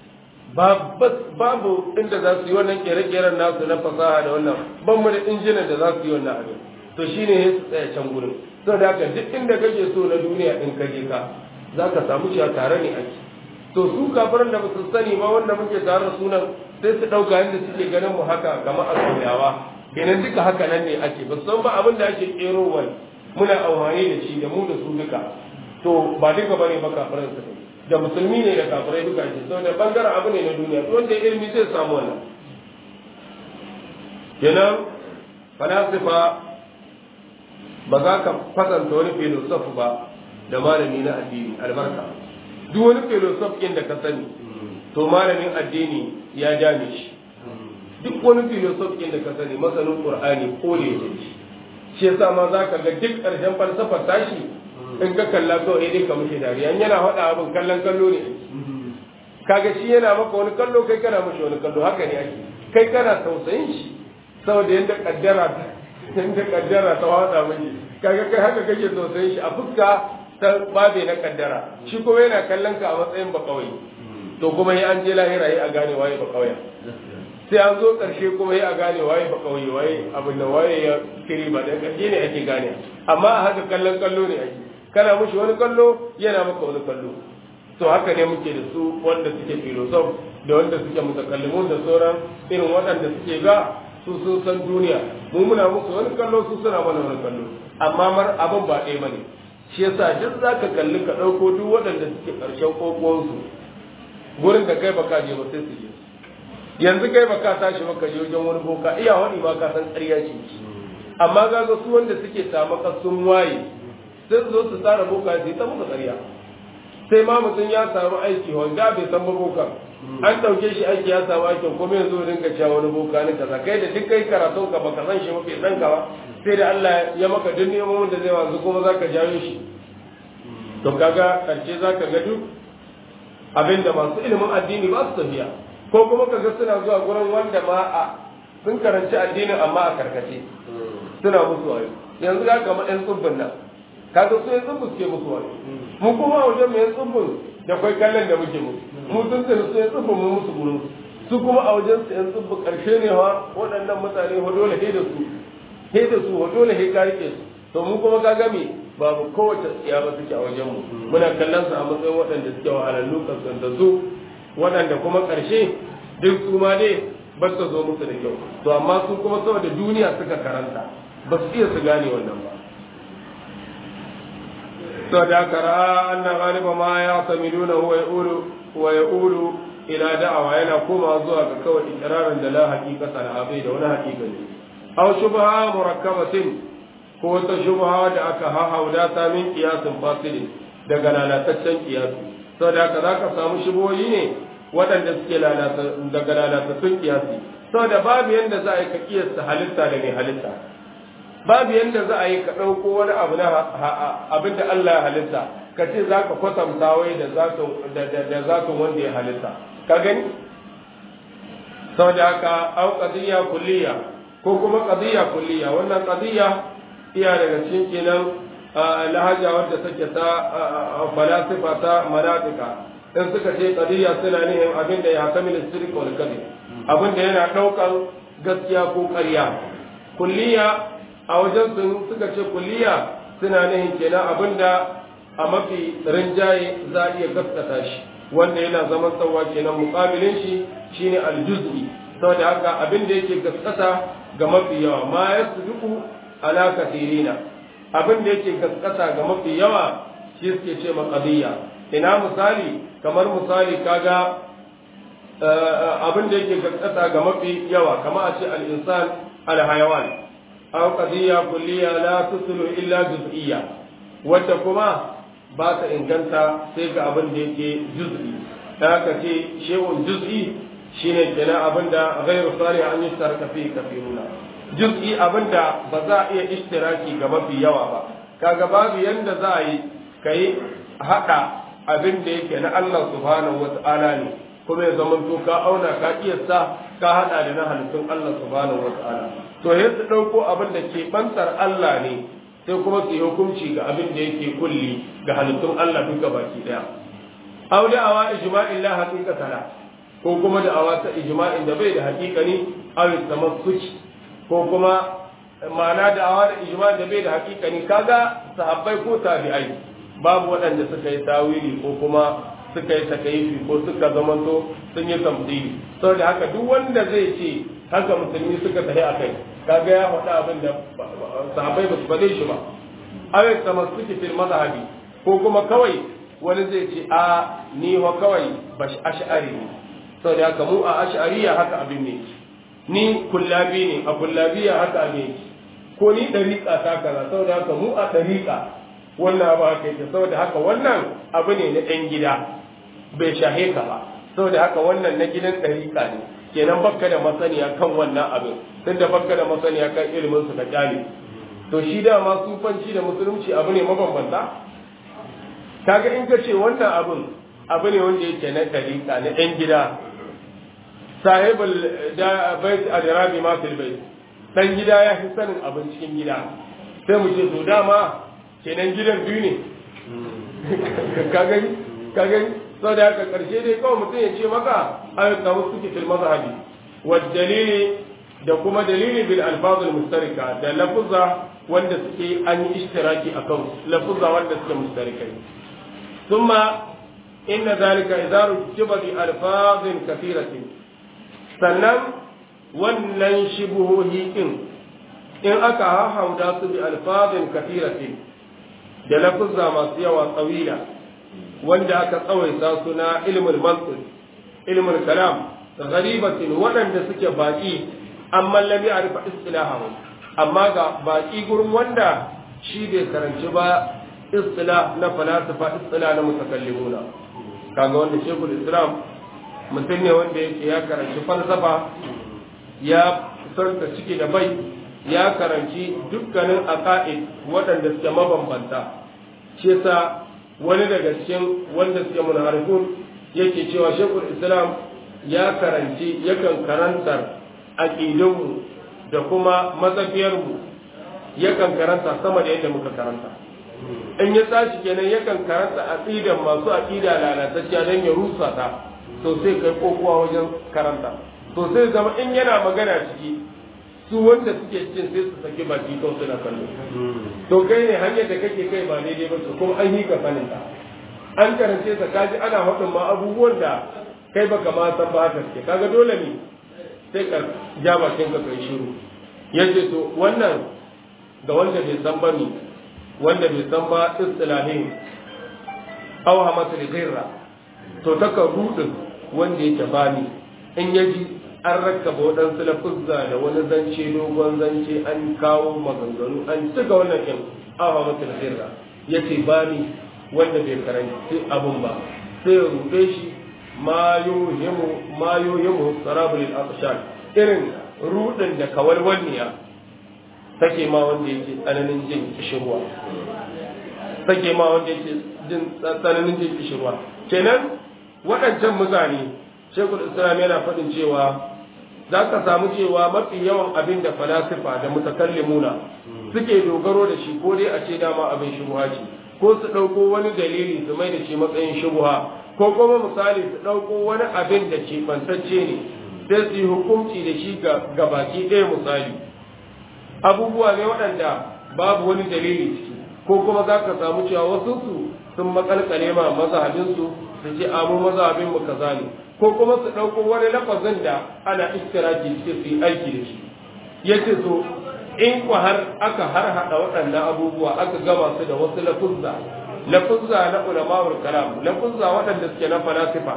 S1: babu inda za su yi wannan kere-keren nasu na fasaha da wannan ban mu da injinan da za su yi wannan abin to shine ya su tsaya can gurin saboda haka duk inda kake so na duniya in ka je ka za ka samu cewa tare ne ake to su kafiran da basu sani ba wanda muke tare da sunan sai su ɗauka yadda suke ganin mu haka kamar a sauyawa kenan duka haka nan ne ake ba san ba abin da ake kero wani muna amfani da shi da mu da su duka to ba duka bane ba kafiran su ne da musulmi ne da kafirai duka ce saboda bangaren abu ne na duniya to wanda ilimi zai samu wannan kenan falasifa ba za ka kwatanta wani filosof ba da malami na addini albarka duk wani filosof ɗin da ka sani to malamin addini ya dame shi duk wani filosof ɗin da ka sani masanin qur'ani ko da yake shi yasa ma za ka ga duk ƙarshen falsafar tashi in ka kalla kawai dai ka mushi dariya in yana faɗa abin kallon kallo ne kaga shi yana maka wani kallo kai kana mushi wani kallo haka ne ake kai kana tausayin shi saboda yadda kaddara yadda kaddara ta wada miki kaga kai haka kake tausayin shi a fuska ta babe na kaddara shi kuma yana kallon ka a matsayin ba kawai to kuma yi an je lahira yi a gane waye ba kawai sai an zo karshe kuma yi a gane waye ba kawai waye abin da waye ya kiri ba da karshe ne ake gane amma a haka kallon kallo ne ake kana mushi wani kallo yana maka wani kallo to haka ne muke da su wanda suke filosof da wanda suke mutakallimun da sauran irin waɗanda suke ga su sun san duniya mu muna musu wani kallo su suna mana wani kallo amma mar abin ba ɗaya bane shi yasa duk zaka kalli ka ɗauko duk waɗanda suke ƙarshen ƙoƙonsu gurin da kai baka je ba sai su je yanzu kai baka tashi baka je wajen wani boka iya wani ma ka san ƙarya ce amma ga su wanda suke tamaka sun waye sai su zo su tsara boka su ta musu ƙarya sai ma mutum ya samu aiki wanda bai san ba boka an ɗauke shi aiki ya samu aikin kuma yanzu rinka cewa wani boka ne kaza kai da duk kai karatun ka baka san shi ba bai san ka ba sai da Allah ya maka duk neman da zai wanzu kuma zaka jawo shi to kaga karshe zaka ga duk abinda masu ilimin addini ba su tafiya ko kuma kaga suna zuwa gurin wanda ma a sun karanci addinin amma a karkace suna musu wayo yanzu ga kamar ɗan tsubbin nan kaga su yan tsubbin suke musu wayo mu kuma a wajen mu yan tsubbin da kwai kallon da muke musu mu sun tsiri su yan tsubbin mu musu gurin su kuma a wajen su yan tsubbin karshe ne ha waɗannan mutane ho dole he da su he da su ho dole he ka rike su to mu kuma ka game babu kowace tsiya ba suke a wajen mu muna kallon su a matsayin waɗanda suke wahalallu kasanta su waɗanda kuma ƙarshe duk su ma dai ba su zo musu da kyau to amma su kuma saboda duniya suka karanta ba su iya su gane wannan ba to da kara anna ghaliba ma ya samiduna huwa yaqulu wa yaqulu ila da'awa yana koma zuwa ga kawai ikrarin da la haqiqata la abai da wani haqiqa ne aw shubha murakkabatin ko wata shubha da aka hahauda ta min qiyasin fasilin daga lalataccen qiyasi saboda haka zaka samu shubohi ne waɗanda suke daga lalatattun kiyasi saboda babu yadda za a yi ka kiyasta halitta da mai halitta babu yadda za a yi ka ɗauko wani abu na abin da Allah ya halitta ka ce za ka kwatanta wai da zatun wanda ya halitta ka gani saboda haka au qadiyya kulliya ko kuma qadiyya kulliya wannan qadiyya iya daga cikin kenan lahaja wadda take ta falasifa ta manatika in suka ce qadiyya suna nihin abin da ya kamil sirri wal kadhib abin da yana daukan gaskiya ko ƙarya kulliya a wajen sun suka ce kulliya suna nihin kenan abin da a mafi rinjaye za a iya gaskata shi wanda yana zaman tsawa kenan muƙabilin shi shine aljuz'i saboda haka abin da yake gaskata ga mafi yawa ma yasduqu ala kathirina abin da yake gaskata ga mafi yawa shi suke ce maqadiyya ina misali kamar misali kaga abin da yake gaskata ga mafi yawa kama a ce al-insan al-hayawan aw qadiyya kulliya la tusulu illa juz'iyya wacce kuma ba ta inganta sai ga abin da yake juz'i da haka ce shehun juz'i shine kenan abinda ghairu salih an yustaraka fi kafiruna juz'i abinda ba za a iya ishtiraki ga mafi yawa ba kaga babu yanda za a yi kai hada abin da yake na Allah subhanahu wata'ala ne kuma ya zama to ka auna ka kiyasta ka hada da na halittun Allah subhanahu wata'ala to sai su dauko abin da ke bantar Allah ne sai kuma su yi hukunci ga abin da yake kulli ga halittun Allah duka baki daya aw da awa ijma'in la haqiqata la ko kuma da awa ta ijma'in da bai da haqiqani aw tamassuki ko kuma ma'ana da awa da ijma'in da bai da haqiqani kaga sahabbai ko tabi'ai babu waɗanda suka yi tawili ko kuma suka yi takaifi ko suka zamanto sun yi tamthili saboda haka duk wanda zai ce haka musulmi suka tafi akai kaga ya faɗa abin da sahabbai ba su faɗe shi ba awai tamassuki fil mazhabi ko kuma kawai wani zai ce a ni wa kawai bash ash'ari ne saboda haka mu a ash'ariya haka abin ne ni kullabi ne a kullabiya haka abin ne ko ni dariƙa ta kaza saboda haka mu a dariƙa wannan ba haka yake saboda haka wannan abu ne na ɗan gida bai shahe ka ba saboda haka wannan na gidan ɗariƙa ne kenan bakka da masaniya kan wannan abin tun da bakka da masaniya kan ilimin su ka kyale to shi dama sufanci da musulunci abu ne mabambanta kaga in ka ce wannan abin abu ne wanda yake na ɗariƙa na ɗan gida sahibul da bait adrabi ma fil bait dan gida ya fi sanin abin cikin gida sai mu ce to dama kenan gidan biyu ne ka gani ka gani sau da haka karshe dai kawai mutum ya ce maka ayyuka wasu suke fil mazhabi wa dalili da kuma dalili bil alfazul mustarika da lafuzza wanda suke an yi ishtiraki a kan lafuzza wanda suke mustarikai thumma inna zalika idza rujiba bi alfazin kathiratin sannan wannan shubuhohi din in aka hahauda su bi alfazin kathiratin da lafuzza masu yawa tsawila wanda aka tsawaita suna ilmul mantiq ilmul kalam gharibatin waɗanda suke baki amma lam ya'rifa istilahahu amma ga baki gurin wanda shi bai karanci ba istilah na falasifa istilah na mutakallimuna kaga wanda shekul islam mutum ne wanda yake ya karanci falsafa ya sarta ciki da bai ya karanci dukkanin aqaid waɗanda suke mabambanta shi yasa wani daga cikin wanda suke munharifun yake cewa shekul islam ya karanci yakan karantar aqidunmu da kuma matsafiyarmu yakan karanta sama da yadda muka karanta in ya tashi kenan yakan karanta aqidan masu aqida lalatacciya don ya rusa ta to sai kai kokowa wajen karanta to sai zama in yana magana ciki su wanda suke cikin sai su saki baki kawai suna kallo to kai ne hanyar da kake kai ba daidai ba kuma an yi ka sanin ta an karance ta kaji ana faɗin ma abubuwan da kai baka ma san ba haka suke kaga dole ne sai ka ja bakin ka kai shiru yace to wannan ga wanda bai san ba ni wanda bai san ba istilahin aw hamatul ghirra to taka rudin wanda yake bani in yaji an rakkaba waɗansu lafuzza da wani zance dogon zance an kawo maganganu an cika wannan kin awa mata da sirra ya ce ba ni wanda bai karanci abun ba sai ya ruɗe shi ma yohimu sarabul al irin ruɗin da kawalwalniya take ma wanda yake tsananin jin kishirwa take ma wanda yake jin tsananin jin kishirwa kenan waɗancan mutane shekul islam yana faɗin cewa za ka samu cewa mafi yawan abin da falasifa da mutakallimuna suke dogaro da shi ko dai a ce dama abin shubuha ce ko su ɗauko wani dalili su mai da shi matsayin shubuha ko kuma misali su ɗauko wani abin da ke bantacce ne sai su yi hukunci da shi ga baki ɗaya misali abubuwa ne waɗanda babu wani dalili ciki ko kuma za ka samu cewa wasu su sun makalkale ma mazhabinsu su ce amu mazhabin mu kaza ne ko kuma su ɗauko wani lafazin da ana istiraki suke su yi aiki da shi yace so in ku har aka har hada waɗannan abubuwa aka gama su da wasu lafuzza lafuzza na ulama'ul kalam lafuzza waɗanda suke na falasifa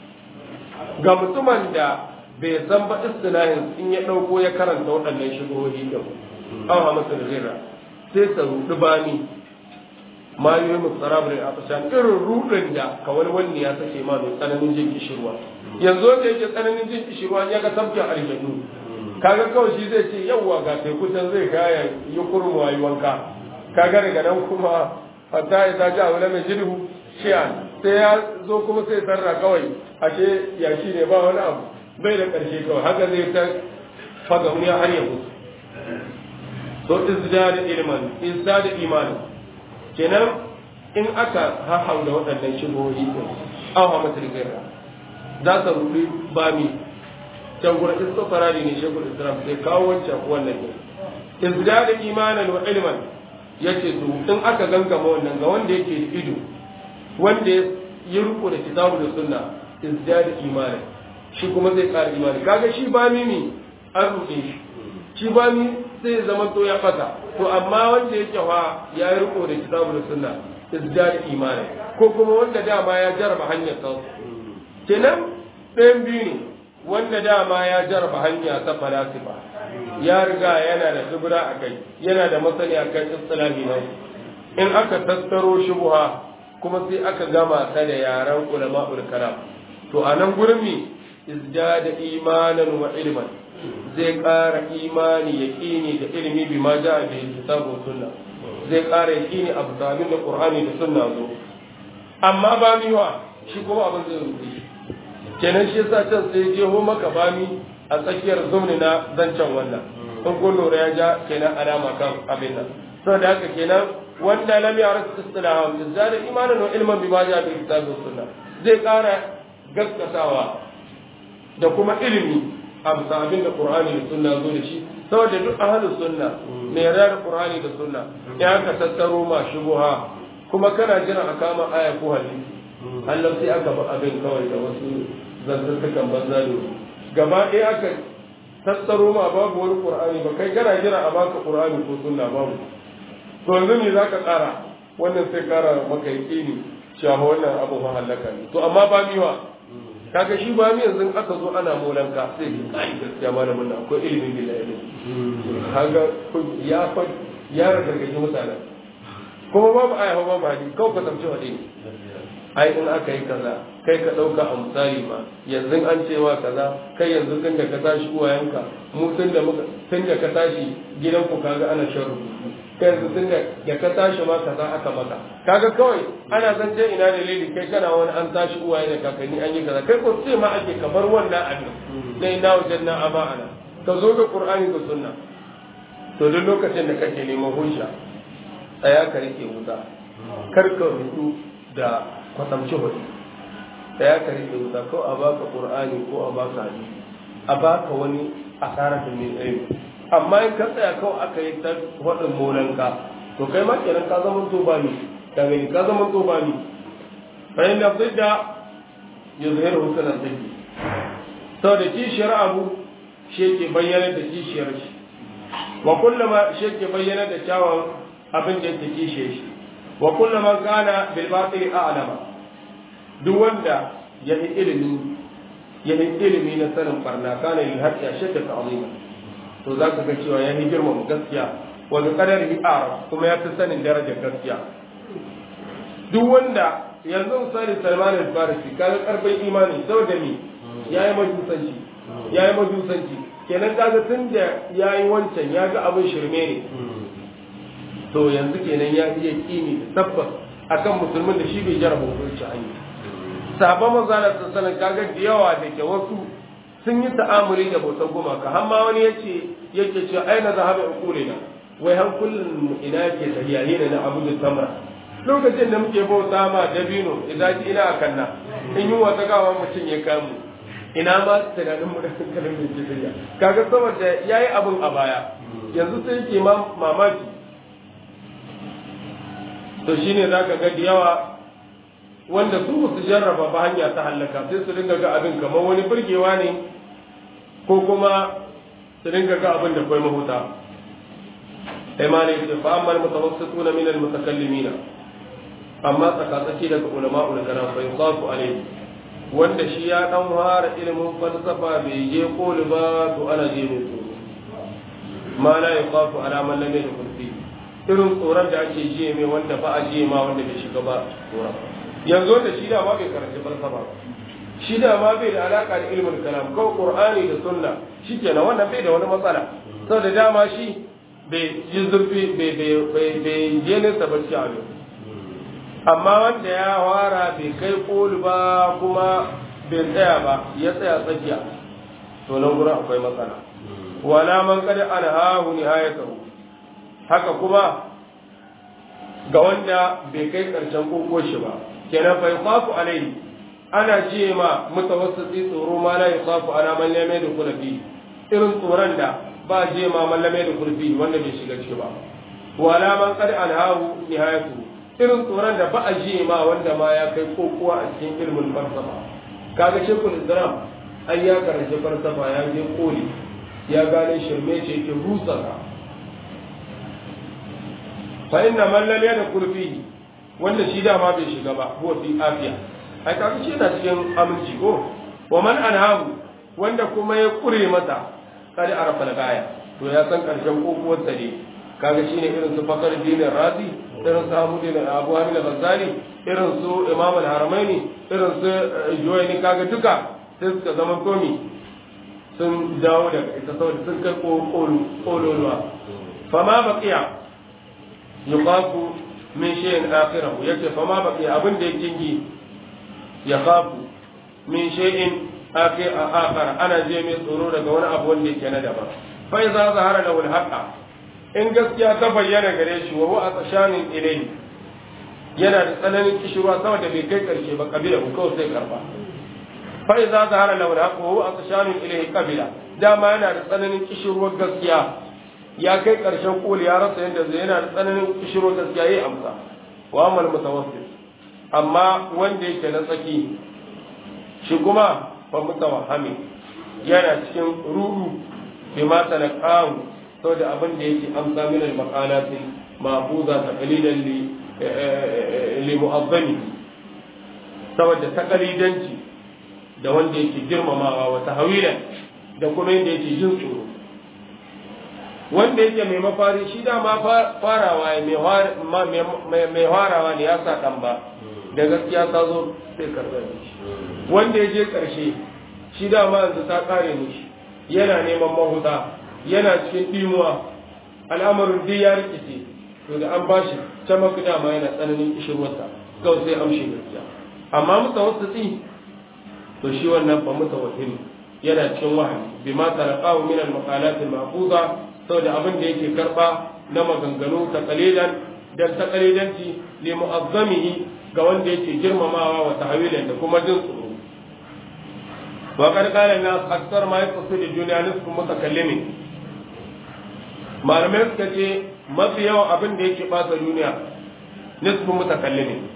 S1: ga mutumin da bai san ba istilahin in ya ɗauko ya karanta waɗannan shigohi din aw hamasul ghira sai sa rudu bani ma yi mu tsarabrin a fashan irin rudin da kawai wani ya sake ma mai tsananin jin kishirwa yanzu wanda yake tsananin jin kishirwa ya ga tafkin aljanu kaga kawai shi zai ce yawwa ga teku can zai kaya yi kurmuwa yi wanka kaga daga nan kuma hatta ya ta ji a wani mai jirhu shiyan sai ya zo kuma sai sarra kawai ashe yashi ne ba wani abu bai da ƙarshe kawai haka zai ta faga wani har ya mutu so izdada ilman izdada imani kenan in aka hahau da waɗannan shigohi din an hawa mata gaira za ta rubi bami can gurin istifarari ne shekul islam sai kawo wancan wannan ne izdada imanan wa ilman yace to in aka gangama wannan ga wanda yake da ido wanda ya riko da kitabu da sunna izdada imanan shi kuma zai ƙara imani kaga shi bami ne an ruɗe shi shi bami sai zama to ya fata to amma wanda yake wa ya yi riko da kitabu da sunna izdada imani ko kuma wanda dama ya jarraba hanyar sa kenan ɗayan biyu ne wanda dama ya jarraba hanya ta falasifa ya riga yana da shubura a kai yana da masani a kan istilahi na in aka tattaro shubuha kuma sai aka gama ta da yaran ulama'ul kalam to a nan gurin mi izdada imanan wa ilman zai ƙara imani yaƙini da ilimi bi ma ja'a bi kitabu sunna zai ƙara yaƙini abu sabin da qur'ani da sunna zo amma ba miwa shi kuma abin zai rubuce shi kenan shi yasa can sai jeho maka bami a tsakiyar zumni na zancen wannan in kun lura ya ja kenan alama kan abin nan saboda haka kenan wanda lam ya'rif istilaham izdada imanan wa ilman bi ma ja'a bi kitabu sunna zai ƙara gaskatawa da kuma ilimi a bisa abin da Qur'ani da Sunna zo da shi saboda duk ahlus sunna ne yarda da Qur'ani da Sunna ya ka tattaro ma shubuha kuma kana jira a kama aya ko hadisi Allah sai aka ba abin kawai da wasu zantuntukan banza da gaba ɗaya aka tattaro ma babu wani Qur'ani ba kai kana jira a baka Qur'ani ko Sunna babu to yanzu me zaka ƙara wannan sai ƙara maka yaƙini cewa wannan abu fa halaka ne to amma ba miwa kaga shi ba mi yanzu aka zo ana molanka sai ki kai gaskiya malamin nan akwai ilimin billahi ne kaga ya fa ya gargaji mutanen kuma babu aya babu hadisi kawai ka tamce wa dai ai in aka yi kaza kai ka dauka a misali ma yanzu an cewa kaza kai yanzu tun da ka tashi uwayenka mu tun da muka tun da ka tashi gidanku kaga ana shan rubutu kai yanzu tun da ka tashi ma kaza aka maka kaga kawai ana zance ina dalili kai kana wani an tashi uwaye da kakanni an yi kaza kai ko ce ma ake kamar wannan abin na ina wajen na amana ka zo ga qur'ani da sunna to duk lokacin da kake neman hujja tsaya ka rike wuta kar ka rudu da kwatamci hudu tsaya ka rike wuta ko a baka qur'ani ko a baka hadisi a baka wani asara da mai ilimi amma in ka tsaya kawai aka yi ta waɗin molanka to kai ma kenan ka zama to ba ni ka gani ka zama to ba ni fa in da zidda yuzhiru husna ziddi saboda kishiyar abu shi yake bayyana da kishiyar shi wa kullama shi yake bayyana da kyawun abin da yake kishiyar shi wa kullama kana bil batil a'lama duk wanda ya yi ilimi ya yi ilimi na sanin barna kana lil haqqi ashadda ta'zima to za ka ga cewa ya yi girmama gaskiya wanda kadar hi'ar kuma ya fi sanin darajar gaskiya duk wanda yanzu misali salman al-farisi kaga karfin imani saboda me yayi majusanci yayi majusanci kenan kaga tun da yayi wancan ya ga abin shirme ne to yanzu kenan ya iya kini da tabbas akan musulmin da shi bai jarraba hukunci hanyar sahabban manzala sallallahu kaga da yawa da ke wasu sun yi ta'amuli da bautar gumaka har ma wani yace yake cewa aina zahaba uqulina wai hankulin mu ina ke tafiya ne na abu da tamra lokacin da muke bauta ma dabino idan ji ina akan na in yi wata gawa mutum ya kamu ina ma tunanin mu da hankalin mu ke tafiya kaga saboda yayi abin a baya yanzu sai yake mamaki to shine zaka ga da yawa wanda su su jarraba ba hanya ta hallaka sai su dinga ga abin kamar wani burgewa ne ko kuma su dinga ga abin da kai mahuta sai ma ne ce fa amma mutawassituna min almutakallimina amma tsakatsaki daga ulama ul kalam fa yusafu alayhi wanda shi ya dan fara ilimin falsafa bai je koli ba to ana je mai tsoro ma la yuqafu ala man lam yadkhul fi irin tsoron da ake jiye mai wanda ba a jiye ma wanda bai shiga ba tsoron yanzu da shi da ma bai karanci falsafa ba shi da ma bai da alaka da ilmin kalam kawai qur'ani da sunna shikenan wannan bai da wani matsala saboda dama shi bai yi zurfi bai bai bai bai je nesa ba shi abin amma wanda ya fara bai kai koli ba kuma bai tsaya ba ya tsaya tsakiya to nan gurin akwai matsala wala man kada an hahu nihayatahu haka kuma ga wanda bai kai karshen koko shi ba kenan fa yasafu alaihi ana ce ma mutawassiti tsoro ma la yasafu ana man lam yadkhul fi irin tsoron da ba je ma man lam yadkhul fi wanda bai shiga ciki ba wala man qad anhahu nihayatu irin tsoron da ba a je ma wanda ma ya kai kokowa a cikin ilmin falsafa kaga shekul islam ai ya karanci falsafa ya je koli ya gane shirme ce ke rusa fa inna man lam yadkhul fihi wanda shi dama bai shiga ba huwa fi afiya ai kaga shi yana cikin aminci ko wa man anhahu wanda kuma ya kure mata kada arafa gaya to ya san karshen kokuwar sa ne kaga shine irin su fakar dinin razi irin su abu dinin abu hamid al-ghazali irin su imam al-haramaini irin su juwayni kaga duka sai suka zama komi sun dawo daga ita saboda sun kai kololuwa fama baqiya yuqafu min shay'in akhirahu yace fama baqiya abin da yake yi ya khafu min shay'in akhar ana je mai tsoro daga wani abu wanda yake na daban fa idza zahara lahu al-haqqa in gaskiya ta bayyana gare shi wa huwa atshanin ilayhi yana da tsananin kishirwa sama da bai kai karshe ba kabila ko kawai sai karba fa idza zahara lahu al-haqqa wa huwa atshanin ilayhi kabila dama yana da tsananin kishirwar gaskiya ya kai karshen koli ya rasa yadda zai yana da tsananin kishirwar gaskiya yayi amsa wa amal mutawassil amma wanda yake na tsaki shi kuma fa mutawahami yana cikin rudu bi ma talaqahu saboda abin da yake amsa min al maqalati ma'buza taqlidan li li mu'azzami saboda taqlidanci da wanda yake girmamawa wa tahwilan da kuma yadda yake jin tsoro wanda yake mai mafari shi dama farawa mai farawa ne ya sa ɗan ba da gaskiya ta zo sai karɓar shi wanda ya je ƙarshe shi dama yanzu ta ƙare mishi yana neman mahuta yana cikin ɗimuwa al'amarin duk ya rikice to da an ba shi can mafi dama yana tsananin kishirwarsa kawai sai amshi gaskiya amma musa wasu tsi to shi wannan fa musa wahimi yana cikin wahayi bima talaqahu min al-maqalat al-mahfuza saboda abin da yake karba na maganganu ta kalilan dan ta kalilanci li mu'azzamihi ga wanda yake girmamawa wa tahwilan da kuma jin tsoro wa qad qala nas akthar ma yaqsidu da duniya nisfu mutakallimin malamai suka ce mafi yawan abin da yake bata duniya nisfu mutakallimin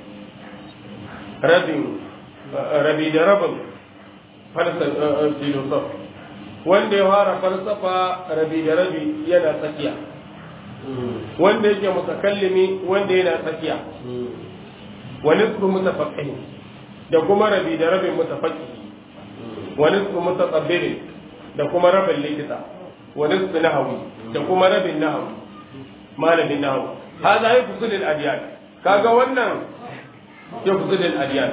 S1: rabin rabi da rabin falsafa filosof wanda ya fara falsafa rabi da rabi yana tsakiya wanda yake mutakallimi wanda yana tsakiya wa nisfu mutafaqqihin da kuma rabi da rabin mutafaqqihi wa nisfu mutattabbirin da kuma rabin likita wa nisfu nahawi da kuma rabin nahawi malamin nahawi hada ya fusul al adiyan kaga wannan ya fusul al adiyan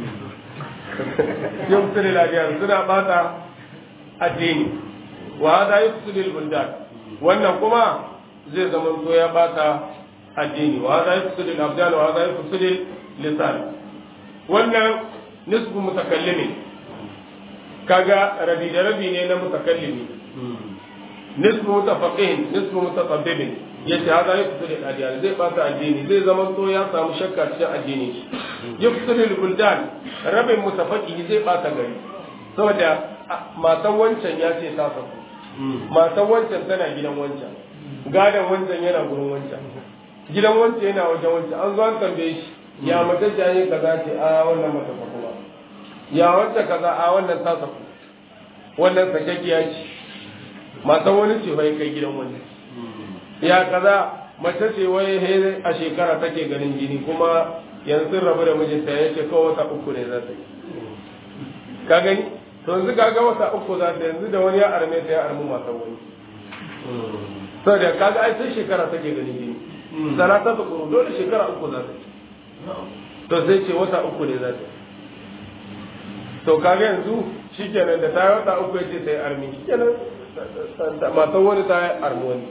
S1: ya fusul al adiyan suna bata addini wa hada ya fusul al buldan wannan kuma zai zama to ya bata addini wa hada ya fusul al abdan wa hada ya fusul al lisan wannan nisbu mutakallimi kaga rabi da rabi ne na mutakallimi nisbu mutafaqin nisbu mutatabbibin yace hada ya fito da adiyan zai bata addini zai zama to ya samu shakka cikin addini ya fito da buldan rabin mutafaqi zai bata gari saboda matan wancan ya ce ta saku matan wancan tana gidan wancan gadon wancan yana gurin wancan gidan wancan yana wajen wancan an zo an tambaye shi ya mace jaye kaza ce a wannan mata saku ba ya wacce kaza a wannan ta saku wannan sakakkiya ce matan wani ce bai kai gidan wani ya kaza mace ce wai a shekara take ganin jini kuma yanzu rabu da mijinta ya ce kawai wata uku ne za ta yi ka gani to yanzu ka ga wata uku za ta yanzu da wani ya arme ta ya armu matan wani saboda kaga ai sai shekara take ganin jini salata ta kuru dole shekara uku za ta yi to sai ce wata uku ne za ta yi to kaga yanzu shikenan da ta yi wata uku ya ce ta yi armi shikenan matan wani ta yi armi wani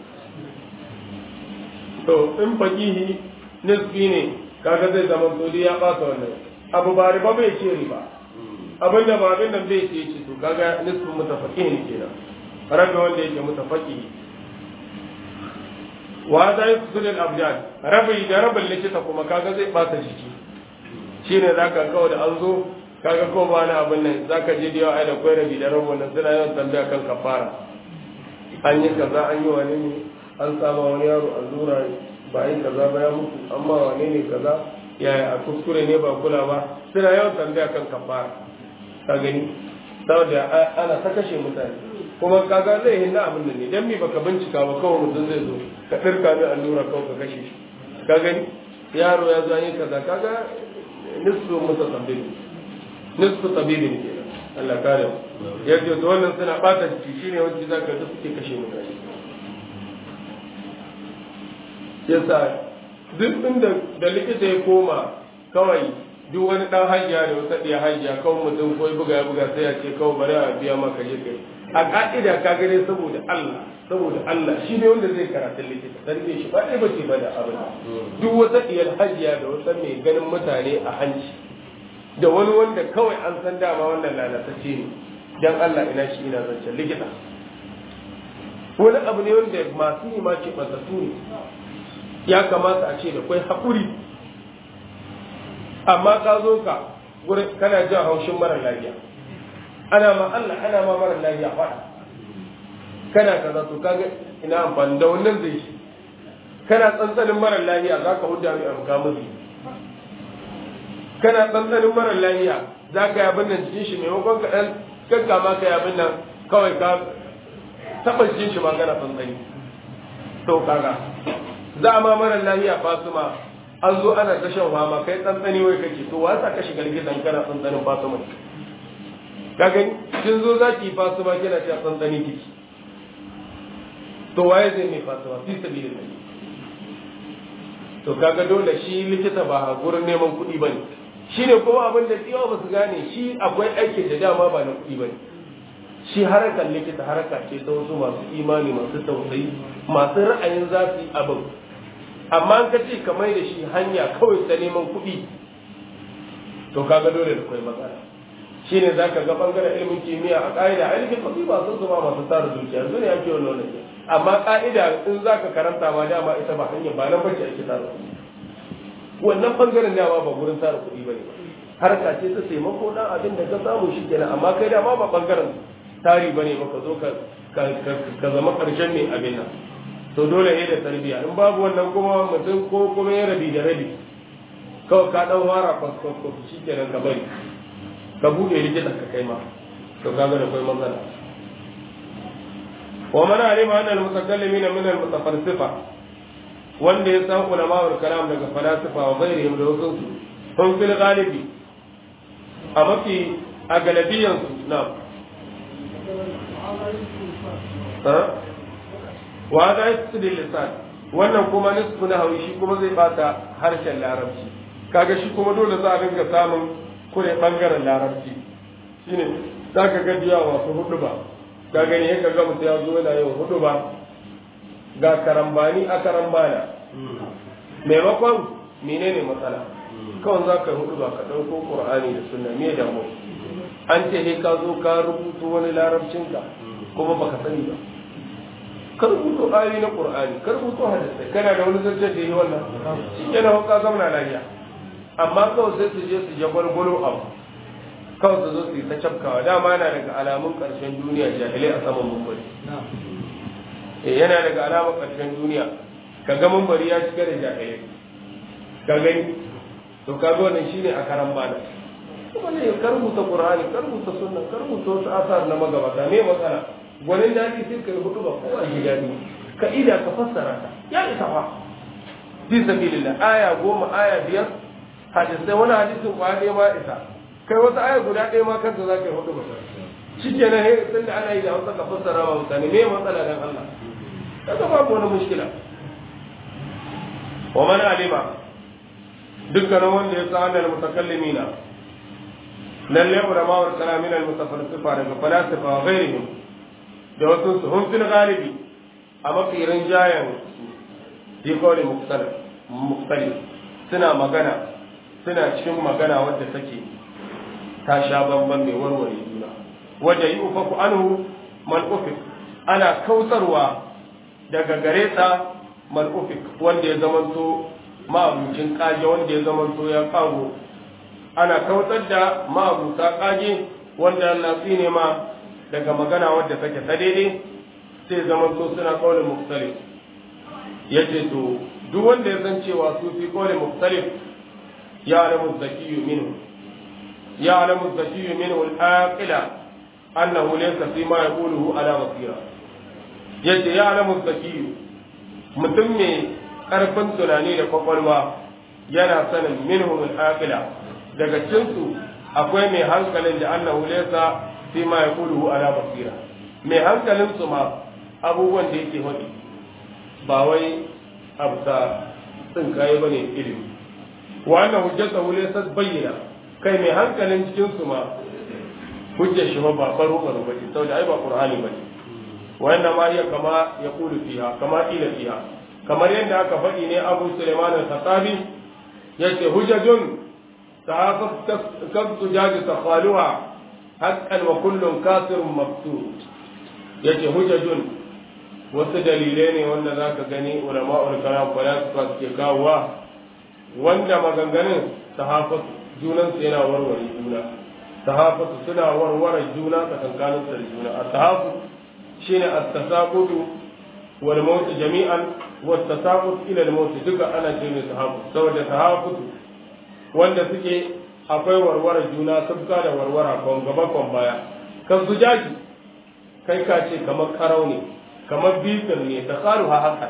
S1: to in fakihi nisbi ne kaga zai zama sodi ya ɓata wannan abu ba riba bai ce riba abin da ba abin nan bai ce ce to kaga nisbin mutafaqihi ne kenan rabi wanda yake mutafaqihi wa za yi sulul abdan rabi da rabin likita kuma kaga zai ɓata jiki shine zaka kawo da an zo kaga ko ba na abin nan zaka je da yawa ai da kwai rabi da rabin nan suna yawan tambaya kan kafara an yi kaza an yi wani ne an sama wani yaro allura ba yi kaza ba ya mutu amma wane ne kaza yaya a kuskure ne ba kula ba suna yawan tambaya kan kafara ka gani saboda ana ta kashe mutane kuma kaga zai hinna abin nan ne dan me baka bincika ba kawai mutum zai zo ka dirka mai allura kawai ka kashe shi ka gani yaro ya zo an yi kaza kaga nisfu mutasabbib nisfu tabibin kenan Allah kare mu yace to wannan suna bata jiki shine wanda zaka ga suke kashe mutane yasa duk inda da likita ya koma kawai duk wani dan hajiya da wata ɗaya hajiya kawai mutum ko buga ya buga sai ya ce kawai bari a biya maka je kai a ka'ida ka gane saboda Allah saboda Allah shi ne wanda zai karatu likita dan bai shi ba dai bace ba da abin duk wata ɗiyar hajiya da wata mai ganin mutane a hanci da wani wanda kawai an san dama wannan lalatacce ne dan Allah ina shi ina zancen likita wani abu ne wanda masu yi ma ce ɓantattu ne ya kamata a ce da kwai haƙuri amma ka zo ka kana jan haushin mara lafiya ana ma Allah ana ma mara lafiya faɗa kana kaza to kaga ina amfani da wannan zai shi kana tsantsanin mara lafiya za ka hudda mai amka musu kana tsantsanin mara lafiya za ka yi abin nan cikin shi maimakon ka ɗan gaggama ka yi abin nan kawai ka taɓa cikin shi ma kana tsantsani to kaga za a ma mara lafiya fasuma an zo ana ta shan fama kai tsantsani wai kake to wa sa ka shiga gidan kana tsantsanin fasuma ka gani kin zo za ki fasuma kina ta tsantsani kiki to waye zai mai fasuma fi sabilillah to kaga dole shi likita ba gurin neman kuɗi bane shine kuma abin da tsiyawa ba su gane shi akwai aikin da dama ba na kuɗi bane shi harkar likita harka ce ta wasu masu imani masu tausayi masu ra'ayin za su yi abin amma an ka ce ka mai da shi hanya kawai ta neman kuɗi to kaga dole da kwai matsala shi ne za ka ga ɓangaren ilimin kimiyya a ƙa'ida a ilimin kuɗi ba sun zama masu tara dukiya yanzu ne ake wannan wannan amma ƙa'ida in za ka karanta ma dama ita ba hanyar ba nan bace ake tara kuɗi wannan ɓangaren dama ba gurin tara kuɗi ba ne ba harka ce ta taimako ɗan abin da ka samu shi kenan amma kai dama ba ɓangaren tari bane maka zo ka zama karshen mai abin nan to dole ne da tarbiya in babu wannan kuma mutum ko kuma ya rabi da rabi kawai ka dan wara kwaskwaskwas shi kenan ka bari ka buɗe likita ka kai ma to kaga da kai matsala wa man alima anna al-mutakallimin min al-mutafalsifa wanda ya san ulama wal kalam daga falasifa wa ghairihim da wasu sun fil galibi a mafi a galabiyansu na wa za su da lisan wannan kuma nisfu na hawi shi kuma zai bata harshen larabci kaga shi kuma dole za a dinga samun kure bangaren larabci shine za ka ga diya wasu hudu ba ka gani ya ga mutum ya zo yana yin hudu ba ga karambani a karambana maimakon menene matsala kawai za ka hudu ba ka ɗauko ƙur'ani da sunna me damu an ce he ka zo ka rubuto wani larabcinka kuma baka sani ba ka rubuto ayoyi na qur'ani ka rubuto hadisi kana da wani zancen da yi wannan shi kenan hauka zamana lafiya amma kawai sai su je su je gwalgwalo abu kawai su zo su yi ta cafkawa dama yana daga alamun ƙarshen duniya jahilai a saman mumbari eh yana daga alamun ƙarshen duniya ka ga mumbari ya cika da jahilai ka gani to ka ga wannan shine a karan bana kuma ne ka rubuta qur'ani ka rubuta sunna ka rubuta wasu asar na magabata me matsala gwanin daɗi sai ka rubuta ba ko a ji daɗi ka ida ka fassara ta ya isa fa fi sabilillah aya goma aya biyar hadisai wani hadisin kwa ɗaya ma isa kai wata aya guda ɗaya ma kanta za ka yi hudu ba shi ke nan he tun da ana yi da hausa ka fassara wa mutane me matsala dan Allah kaga babu wani mushkila wa man alima dukkanin wanda ya san annal mutakallimina lalle ulama wa kalamin al mutafalsifa daga falasifa wa ghairihim da wasu su hum fil ghalibi a mafirin jayan fi kawai muktalif suna magana suna cikin magana wadda take ta sha bamban mai warware juna wadda yi ufaku anhu mal'ufik ana kautarwa daga gare ta mal'ufik wanda ya zamanto ma'abucin kage wanda ya zamanto ya kago ana kautar da ma'abuta kage wanda Allah ne ma daga magana wadda take ta daidai sai zamanto suna kawai muktalif yace to duk wanda ya san cewa su fi kawai muktalif ya alamu zakiyu minhu ya alamu zakiyu minhu al-aqila annahu laysa fi ma yaquluhu ala basira yace ya alamu zakiyu mutum mai karfin tunani da kwakwalwa yana sanin minhu al-aqila daga cinsu akwai mai hankalin da annahu laysa fi ma yaquluhu ala basira mai hankalin su ma abubuwan da yake faɗi ba wai abu ta tsin kayi bane ilimi wa anna hujjata hu laysa bayyana kai mai hankalin cikin su ma hujjar shi ba baro baro ba ce saboda ai ba qur'ani bane wa inna ma hiya kama yaqulu fiha kama ila fiha kamar yadda aka faɗi ne Abu Sulaiman al-Khatabi yace hujjatun ta'aqab kasbu jadi takhaluha haqqan wa kullun kasirun maqsud yace hujjatun wasu dalilai ne wanda za ka gani ulama'ul kalam falasifa suke kawowa wanda maganganun sahafatu junansu yana warware juna sahafatu suna warware juna tsakankanin da juna a sahafu shine at-tasaqutu wal mawt jami'an wa at-tasaqut ila al-mawt duka ana ce ne sahafu saboda sahafatu wanda suke akwai warware juna sabka da warwara kon gaba kon baya kan zujaji kai ka ce kamar karau ne kamar bitin ne ta karu ha haka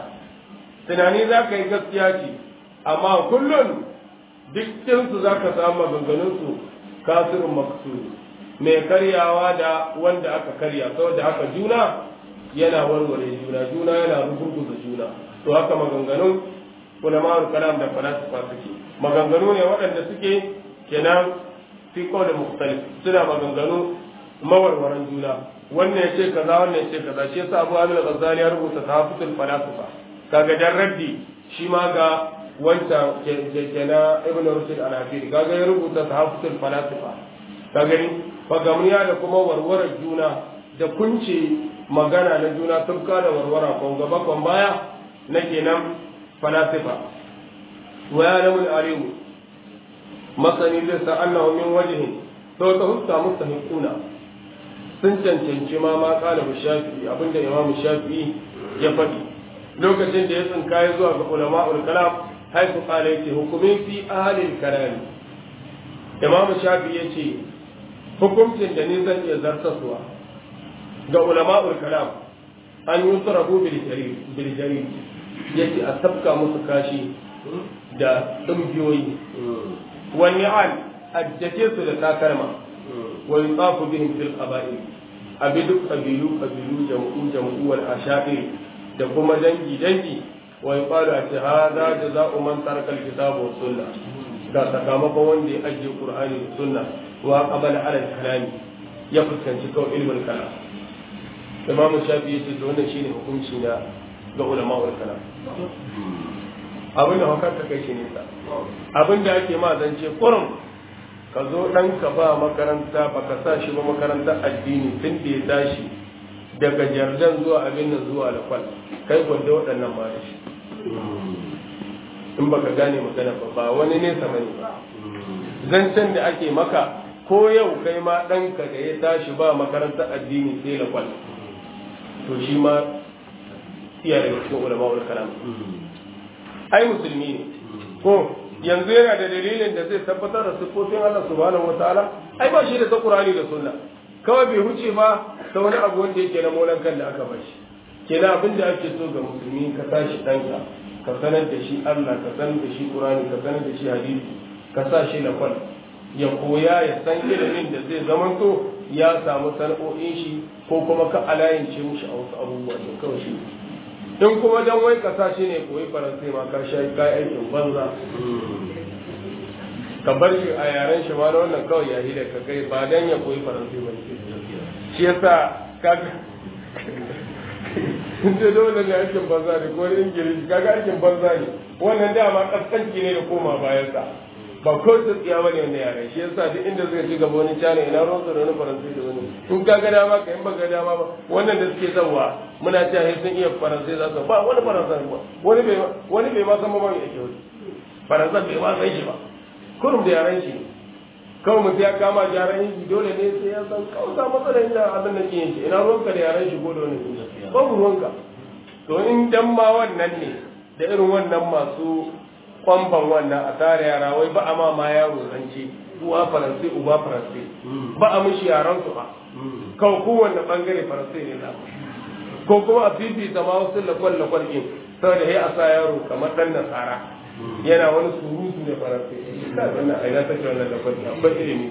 S1: tunani za ka yi gaskiya ce amma kullum dukkinsu za ka samu maganganunsu kasirin maksu mai karyawa da wanda aka karya saboda haka juna yana warware juna juna yana rugurguza juna to haka maganganun ulama'ul kalam da falasifa suke maganganu ne waɗanda suke kenan fi da mukhtalif suna maganganu mawarwaran juna wannan ya ce kaza wannan ya ce kaza shi yasa Abu Hamid al-Ghazali ya rubuta Tahafutul Falasifa kaga dan raddi shi ma ga wancan kenan Ibn Rushd al-Hafid kaga ya rubuta Tahafutul Falasifa ka gani fagamniya da kuma warwarar juna da kunce magana na juna tufka da warwara kon gaba kon baya na kenan falasifa wa ya lamun alimu masani zai sa annahu min wajhin to ta huska mustahiquna sun cancanci ma ma kala shafi'i abinda imamu shafi'i ya faɗi lokacin da ya tsinka ya zuwa ga ulama'ul kalam haifu kala yace hukumin fi ahlil kalam imamu shafi'i yace hukuncin da ni zan iya zartaswa ga ulama'ul kalam an yi sarabu bil jarir yace a sabka musu kashi da dumbiyoyi wani an addace su da takalma wa yutafu bihim fil qaba'il abi duk qabilu qabilu jam'u jam'u wal asha'ir da kuma dangi dangi wa yuqalu ati hadha jazaa'u man taraka al kitaba was sunnah ga sakamakon wanda ya ajiye qur'ani da sunna wa qabala ala al kalami ya fuskanci kawai ilmin kalam imam shafi yace to wannan shine hukunci na ga ulama wal kalam abin da hukar ta kai shi nisa abin da ake ma zance kurum ka zo ɗan ka ba makaranta ba ka sa shi ba makaranta addini tun da ya tashi daga jardan zuwa abin nan zuwa lakwal kai gwanda waɗannan ma da shi in baka gane magana ba ba wani nesa bane ba zancen da ake maka ko yau kai ma ɗanka da ya tashi ba makaranta addini sai lakwal to shi ma iya daga cikin ulama ul kalam ai musulmi ne ko yanzu yana da dalilin da zai tabbatar da siffofin Allah subhanahu wataala ai ba shi da ta Qur'ani da Sunna kawai bai huce ba ta wani abu wanda yake na molan kan da aka bashi kenan abin da ake so ga musulmi ka tashi danka ka sanar da shi Allah ka sanar da shi Qur'ani ka sanar da shi hadisi ka sa shi lafal ya koya ya san ilimin da zai zamanto ya samu sana'o'in shi ko kuma ka alayance mushi a wasu abubuwa ne kawai shi in kuma dan wai kasa shi ne koyi faransai ma ka sha kai aikin banza ka bar shi a yaren shi ma na wannan kawai yayi da ka kai ba dan ya koyi faransai ba shi yasa kaga in ce dole ne aikin banza ne ko ingilishi kaga aikin banza ne wannan dama kaskanci ne da koma bayan sa ba ko su tsiya bane wanda yare shi yasa duk inda zai ci gaba wani cana ina ruwan da wani faransai da wani in ka ga dama ka in ba ga dama ba wannan da suke zawa muna cewa sun iya faransai za su ba wani faransai ba wani bai wani bai ma san ba mai yake wani faransai bai ma san shi ba kurum da yaren shi kawai mutum ya kama gyaran yin dole ne sai ya san kawai ga matsalar inda abin da ke yanke ina ruwanka da yaren shi ko da wani babu ruwanka to in dan ma wannan ne da irin wannan masu kwamban wannan a tare yara wai ba a ma ma yaro zance uwa faransai uba faransai ba a mushi yaran su ba kawai kowanne bangare faransai ne na ko kuma a fifita ma wasu lakwal lakwal din saboda ya a sa yaro kamar dan nasara yana wani surutu ne faransai ina wannan a ina take wannan lakwal an ba ilimi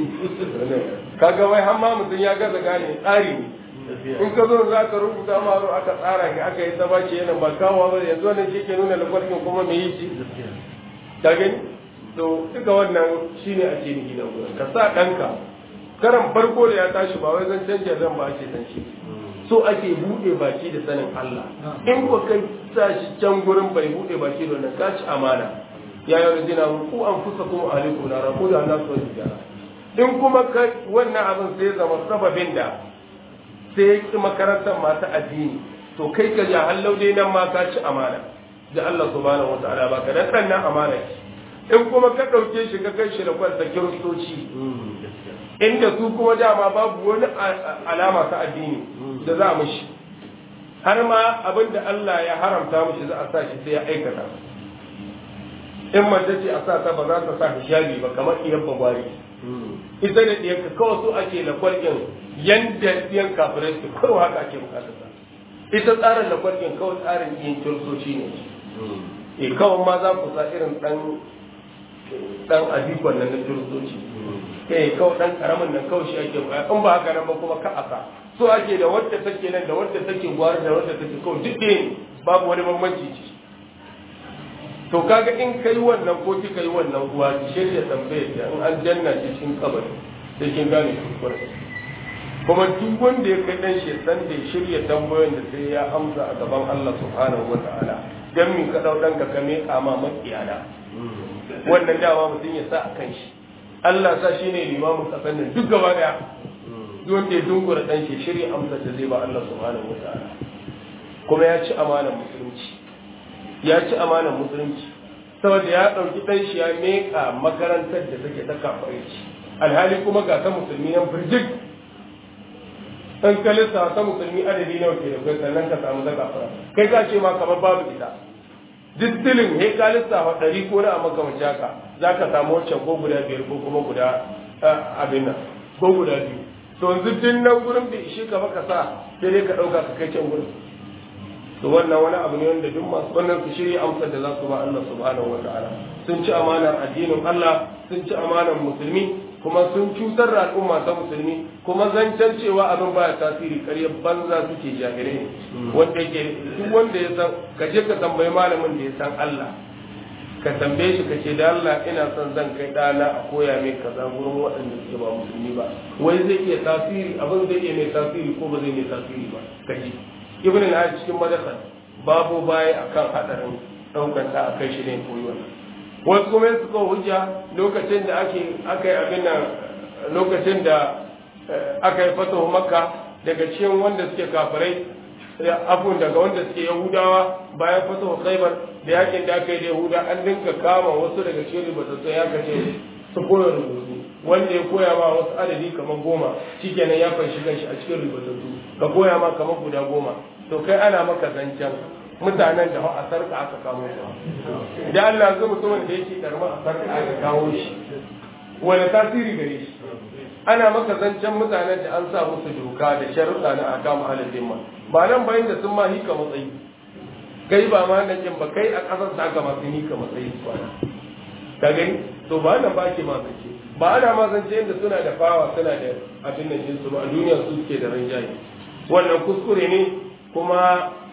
S1: kaga wai har ma mutum ya gaza gane tsari ne in ka zo za ka rubuta ma aka tsara ka aka yi ta bashi yana ba kawo ba yanzu wannan shi ke nuna lafarkin kuma me yi shi ka gani to duka wannan shine a ce ni nan gurin ka sa ɗanka karan farko da ya tashi ba wai zan canja zan ba ce san shi so ake buɗe baki da sanin Allah in ko kai sa shi can gurin bai buɗe baki da wannan ka ci amana ya yi rajina ku an fusa kuma alaikum na rabu da Allah su jara in kuma kai wannan abin sai zama sababin da sai ya ƙi makarantar masu addini to kai ka ja hallau dai nan ma ka ci amana da Allah subhanahu wataala ba ka dan nan amana ce in kuma ka ɗauke shi ka kai shi da kwanta kiristoci inda su kuma dama babu wani alama ta addini da za mu shi har ma abin da Allah ya haramta mushi za a sa shi sai ya aikata in mace ce a sa ta ba za ta sa hijabi ba kamar iyar bagwari ita da ɗiyarka kawai su ake na kwalgin yanda ɗiyan kafirai su kawai haka ake bukatar sa ita tsarin na kwalgin kawai tsarin yin kirsoci ne e kawai ma za ku sa irin ɗan ɗan adikon nan na kirsoci eh kawai ɗan karamin nan kawai shi ake bukata in ba haka nan ba kuma ka asa so ake da wadda take nan da wadda take gwari da wadda take kawai duk ɗaya ne babu wani bambanci ce to kaga in kai wannan ko kika yi wannan uwa ki shirya tambayar da in an janna shi cikin kabari sai kin gane kuskure kuma duk wanda ya kai dan shi san da shirya tambayoyin da sai ya amsa a gaban Allah subhanahu wataala dan min ka dau danka ka me kama makiyana wannan dama mutum ya sa a kan shi Allah sa shine limamin kasan nan duk gaba daya duk wanda ya dungura dan shi shirya amsa da zai ba Allah subhanahu wataala kuma ya ci amanar musulunci ya ci amanar musulunci saboda ya ɗauki ɗan shi ya meka makarantar da take ta kafarci alhali kuma ga ta musulmi nan birjik ɗan kalista ta musulmi adadi nawa ke da kai sannan ka samu ta kafara kai ka ce ma kamar babu ita distilin he ka lissafa ɗari ko na makamanci haka za ka samu wancan ko guda biyar ko kuma guda abin nan ko guda biyu to yanzu tun nan gurin bai ishe ka baka sa sai dai ka ɗauka ka kai can gurin to wannan wani abu ne wanda duk masu wannan su shirya amsar da za su ba Allah subhanahu wa ta'ala sun ci amanar addinin Allah sun ci amanar musulmi kuma sun cutar da al'umma ta musulmi kuma zancen cewa abin baya tasiri ƙarya banza suke jahilai ne wanda yake duk wanda ya san ka je ka tambayi malamin da ya san Allah ka tambaye shi ka ce da Allah ina son zan kai ɗana a koya mai kaza gurin waɗanda suke ba musulmi ba wai zai iya tasiri abin zai iya mai tasiri ko ba zai mai tasiri ba ka ji ibn al cikin madakal babu baya akan hadarin daukan ta akai shi ne koyi wannan wasu kuma su ko hujja lokacin da ake aka yi abin nan lokacin da aka yi fatahu makka daga cikin wanda suke kafirai afun daga wanda suke yahudawa bayan fatahu khaybar da yakin da aka yi da yahuda an dinka kama wasu daga cikin ribatattu ya kace su koya rubutu wanda ya koya ma wasu adadi kamar goma shikenan ya fanshi ganshi a cikin ribatattu ka koya ma kamar guda goma to kai ana maka zancen mutanen da a sarka aka kamo su idan Allah zai mutumin da yake karma a sarka aka kawo shi wani tasiri gare shi ana maka zancen mutanen da an sa musu doka da sharuɗa na akam ahalin zimma ba nan bayan da sun ma hika matsayi kai ba ma nan ba kai a ƙasar sa aka masu hika matsayi kwana ka gani to ba nan ba ke ma zance ba ana ma zance yadda suna da fawa suna da abin nan jinsu ba a duniya su suke da rinjaye wannan kuskure ne kuma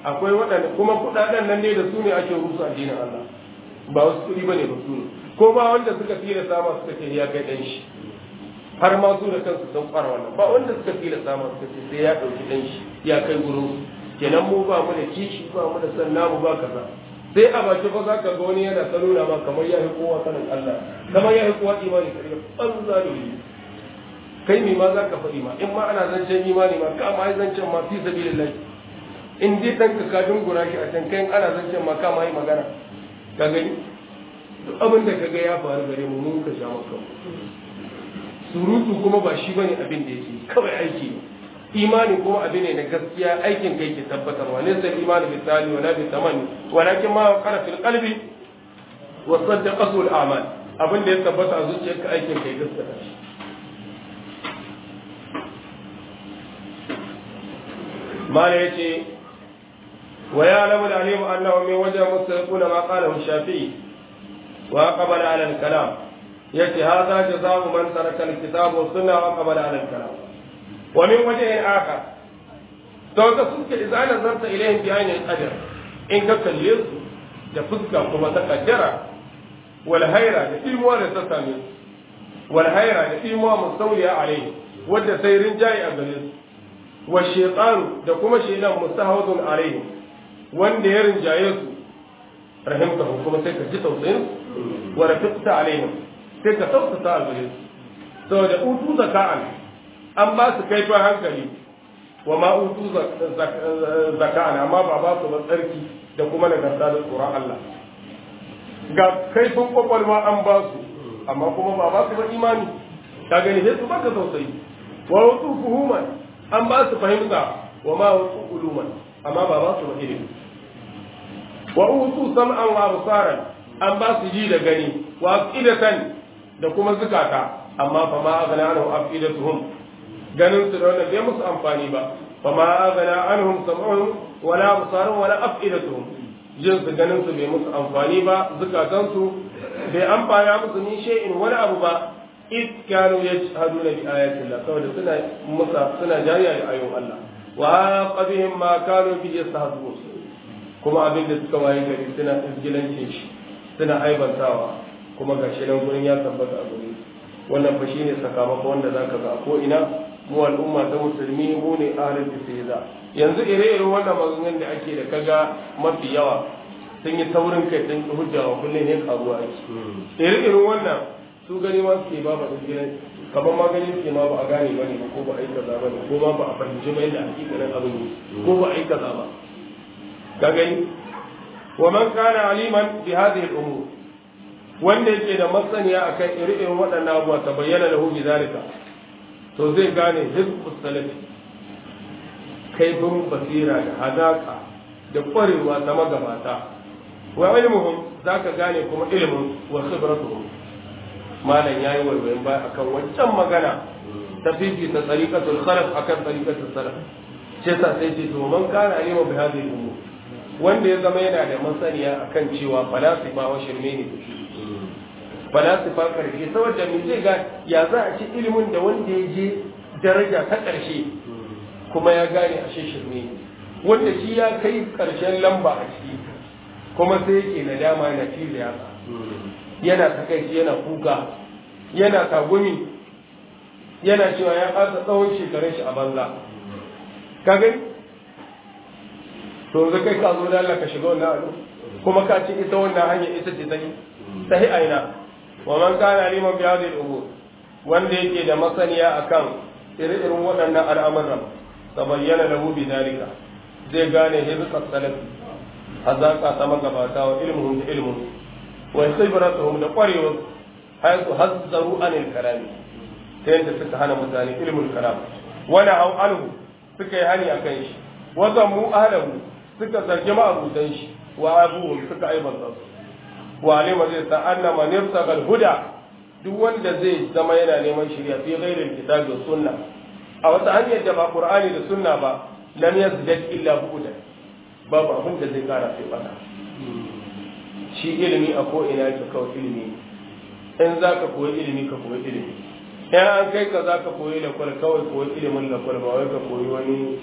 S1: akwai waɗanda kuma kuɗaɗen nan ne da su ne ake rusa addinin Allah ba wasu kuɗi bane ba su ne ko ba wanda suka fira sama suka ce ya kai ɗan shi har ma su da kansu sun fara wannan ba wanda suka fira sama suka ce sai ya ɗauki ɗan shi ya kai gurin kenan mu ba mu da kishi ba mu da san namu ba kaza sai a baki fa za ka ga wani yana ta nuna ma kamar ya yi kowa sanin Allah kamar ya yi kowa imani kare banza da wuri kai me ma za ka faɗi ma in ma ana zancen imani ma kama yi zancen ma fi sabilillah in dai dan ka ka dungura shi a can kai ana zancen ma kama yi magana ka gani duk abin da kaga ya faru gare mu mun ka sha maka surutu kuma ba shi bane abin da yake kawai aiki ne imani kuma abin ne na gaskiya aikin kai ke tabbatarwa ne sai imani bi tali wala bi tamani walakin ma qara fil qalbi wa saddaqa sul a'mal abin da ya tabbata a zuciyarka aikin kai gaskiya shi mala yace wa ya'lamu al-alim annahu min wajhi mustaquna ma qala shafi'i wa qabala ala al-kalam yace hadha jazaa'u man taraka al-kitab wa sunna wa qabala ala al-kalam ومن وجه آخر to ka suke idan nazarta ilayhim bi ayni al-qadar in ka kalle su da fuska kuma ta kaddara wal hayra da ilmuwa da ta same su wal hayra da ilmuwa mustawliya alayhi wadda sai rinjaye a gare su wa shaytan da kuma shaytan mustahwadun alayhi wanda ya rinjaye su rahimtahu kuma sai ka ji tausayin wa rafiqta alaihim sai ka tausasa a gare su saboda utu zaka'an an ba su kaifin hankali wa ma utu zaka'an amma ba ba su ba tsarki da kuma nagarta da tsoron Allah ga kaifin kwakwalwa an ba su amma kuma ba ba su ba imani ka gani sai su baka tausayi wa utu fuhuman an ba su fahimta wa ma utu uluman amma ba ba su ba ilimi wa utu sam'an wa absaran an ba su ji da gani wa afidatan da kuma zukata amma fa ma aghna anhu afidatuhum ganin su da wannan bai musu amfani ba fa ma aghna anhum sam'uhum wala absaruhum wala afidatuhum jin su ganin su bai musu amfani ba zukatan su bai amfana musu ni shay'in wani abu ba id kanu yashhaduna bi ayati Allah saboda suna musa suna jariya da ayoyin Allah wa qabihim ma kanu bi yastahzibun kuma abin da suka waye gari suna izgilancin shi suna aibantawa kuma gashi nan gurin ya tabbata a guri wannan fa shine sakamako wanda zaka ga ko ina mu al'umma ta musulmi mu ne ahlul istihza yanzu ire-iren wannan maganganun da ake da kaga mafi yawa sun yi taurin kai sun hujja wa kullum ne karuwa ake ire-iren wannan su gani ma suke ba ba gidan kamar ma gani suke ma ba a gane ba ne ko ba a yi kaza ba ne ko ma ba a fahimci ba yadda hakikanin abin ne ko ba a yi kaza ba ka gani wa man kana aliman bi hadhihi al-umur wanda yake da masaniya akan ire-iren waɗannan abubuwa ta bayyana lahu bi zalika to zai gane hizbus salafi kaifin basira da hadaka da ƙwarewa ta magabata wa ilmuhum zaka gane kuma ilmin wa khibratuhum malam yayi waiwayin baya akan wancan magana ta fifita tsarikatul khalaf akan tsarikatul salaf sai sa sai ce to man kana alima bi hadhihi umur wanda ya zama yana da masaniya akan cewa falasifa wa shirme ne falasifa karshe saboda me zai ga ya za a ci ilimin da wanda ya je daraja ta karshe kuma ya gane ashe shirme ne wanda shi ya kai karshen lamba a ciki kuma sai yake nadama yana cizo yatsa yana takaici yana kuka yana tagumi yana cewa ya ƙasa tsawon shekarun shi a banza ka gani to yanzu kai ka zo da Allah ka shiga wannan abu kuma ka ce ita wannan hanya ita ce sai sahi aina wa man kana liman bi hadhihi al-umur wanda yake da masaniya akan ire-iren waɗannan al'amuran tabayyana lahu bi dalika zai gane hizqat salafi hazaka ta magabata wa ilmuhum da ilmuhum wa khibratuhum da qarewa haythu hazzaru anil kalami ta yadda suka hana mutane ilmul kalam wala au anhu suka yi hani akan shi wa zammu ahlahu suka zargi ma'abudan shi wa abuhum suka aibanta su wa alima zai sa anna man yabtagal huda duk wanda zai zama yana neman shirya fi ghairil kitabi wa sunna a wata hanyar da ba qur'ani da sunna ba lam yazdad illa bu'da babu abin da zai kara sai fada shi ilimi a ko ina yake kawai ilimi in za ka koyi ilimi ka koyi ilimi in an kai ka za ka koyi lakwal kawai koyi ilimin lakwal ba wai ka koyi wani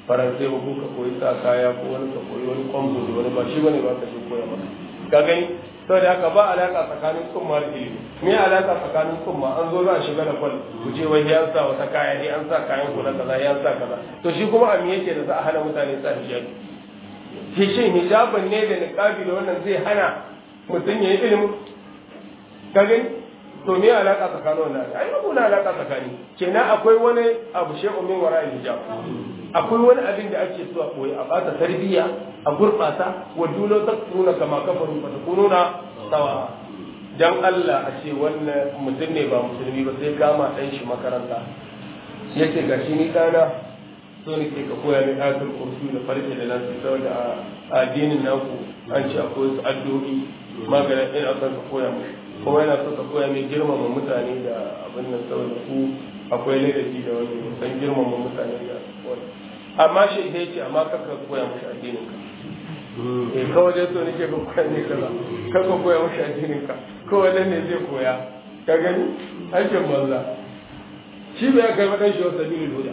S1: faransai ba ko ka koyi sa kaya ko wani ka koyi wani kwambo da wani ba shi bane ba ka shi koya maka ka gani saboda haka ba alaka tsakanin tsumma da ilimi me alaka tsakanin tsumma an zo za a shiga da kwal ku je wai ya sa wata kaya ne an sa kayan ku na kaza ya sa kaza to shi kuma a me yake da za a hana mutane sa hijabi shi shin hijabin ne da niqabi da wannan zai hana mutum ya yi ilimin ka gani to me alaka tsakanin wannan ai babu na alaka tsakani kenan akwai wani abu shay'un min wara hijab akwai wani abin da ake so a koyi a bata tarbiyya a gurbata wa dulo ta nuna kama kafaru fa kununa sawa dan Allah a ce wannan mutum ne ba musulmi ba sai gama dan shi makaranta yace gashi ni dana so ne ke ka koya min ayatul kursi da farke da nan saboda a addinin naku an ce akwai su addu'o'i maganin ina son ka koya mu kuma yana so ka koya mai girmama mutane da abin nan saboda ku akwai ladabi da wani san girmama mutane da wani amma shi sai ce amma kaka koya mushi addinin ka eh kawai dai so nake ka koya ne kaza kaka koya mushi addinin ka kawai dan ne zai koya ka gani aikin banza shi bai kai madan shi wasa bilul huda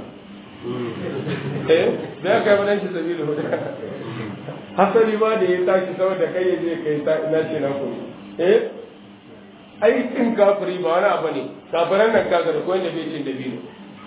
S1: eh bai kai madan shi sabilul huda hasali ma da ya tashi saboda kai ya je kai na ce na koyi eh aikin kafiri ba wani abu ne kafiran nan kaga da koyin da bai cin dabino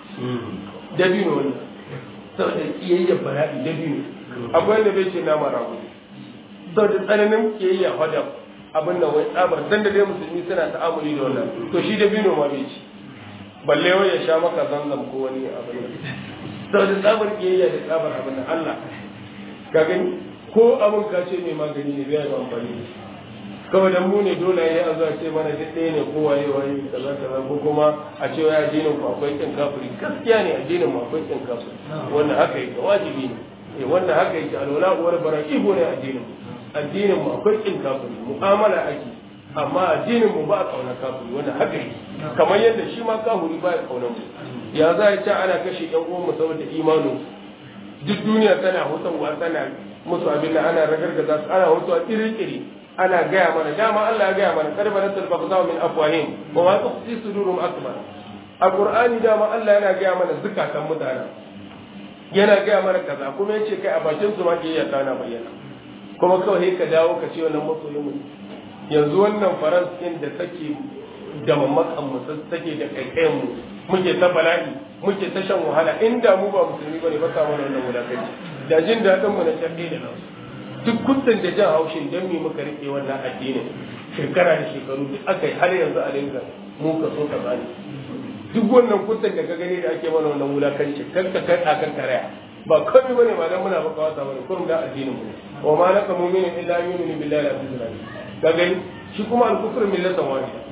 S1: dabino wani saboda kiyayya bara'i dabino akwai wanda bai cin nama rago saboda tsananin kiyayya hadam abin nan wai tsabar dan da dai musulmi suna ta'amuli da wannan to shi dabino ma bai ci balle wai ya sha maka zanzam ko wani abin nan saboda tsabar kiyayya da tsabar abin nan Allah ka gani ko abin ka ce mai magani ne bai yi amfani da shi kawai dan mu ne dole ya a zuwa ce mana duk ɗaya ne ko waye waye kaza kaza ko kuma a ce wai addinin ku akwai kin kafiri gaskiya ne addinin mu akwai kin kafiri wannan haka yake wajibi ne eh wannan haka yake alwala uwar bara'ihu ne addinin mu addinin mu akwai kin kafiri mu'amala ake amma addinin mu ba a kauna kafiri wannan haka yake kamar yadda shi ma kafiri ba ya kauna mu ya za ya ce ana kashe yan uwan mu saboda imanin duk duniya tana hutawa tana musu abin da ana ragargaza su ana hutawa kiri-kiri ana gaya mana dama Allah ya gaya mana karba nasal bagzaw min afwahim wa ma tukhfi sudurum akbar alqur'ani dama Allah yana gaya mana zukatan mutane yana gaya mana kaza kuma yace kai a bakin su ma ke iya kana bayyana kuma kawai ka dawo ka ce wannan masoyin mu yanzu wannan faransin da take da mamakan mu take da kaikayen mu muke ta bala'i muke ta shan wahala inda mu ba musulmi bane ba samu wannan wulakanci da jin dadin mu na shabbi da nasu duk kuntun da jan haushin don me muka rike wannan addinin shekara da shekaru duk aka yi har yanzu a dinga mu ka so ka tsani duk wannan kuntun da ka gani da ake mana wannan wulakanci kan ka kai a kan karaya ba komai bane ba dan muna baka wasa bane kurum da addinin mu wa ma laka mu'minin illa yu'minu billahi al-azim ka gani shi kuma al-kufru millatan wahida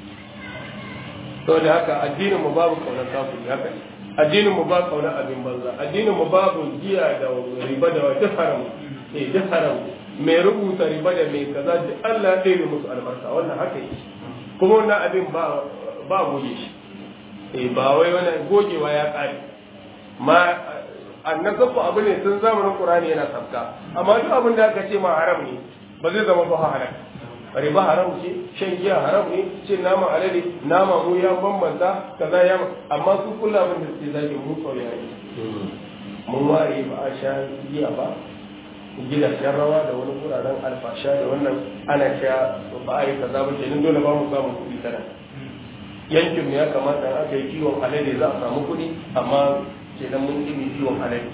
S1: saboda haka addinin mu babu kaunar kafiri haka ne addinin mu ba kaunar abin banza addinin mu babu giya da riba da duk haram eh duk haram mai rubuta riba da mai kaza da Allah ya ɗaya musu albarka wannan haka yi kuma wannan abin ba ba goge shi eh ba wai wannan gogewa ya ƙare ma annasafu abu ne sun zamanin Qur'ani yana sabka amma duk abin da aka ce ma haram ne ba zai zama ba halal riba haram ce shan giya haram ne cin nama alade nama mu ya bambanta kaza ya amma su kullu abin da suke zaki mu tsoya ne mun ware ba a sha giya ba gidajen rawa da wani wuraren alfasha da wannan ana cewa ba a yi kaza ba kenan dole ba mu samu kuɗi kana yankin ya kamata aka yi kiwon alade za a samu kuɗi amma kenan mun ƙi kiwon alade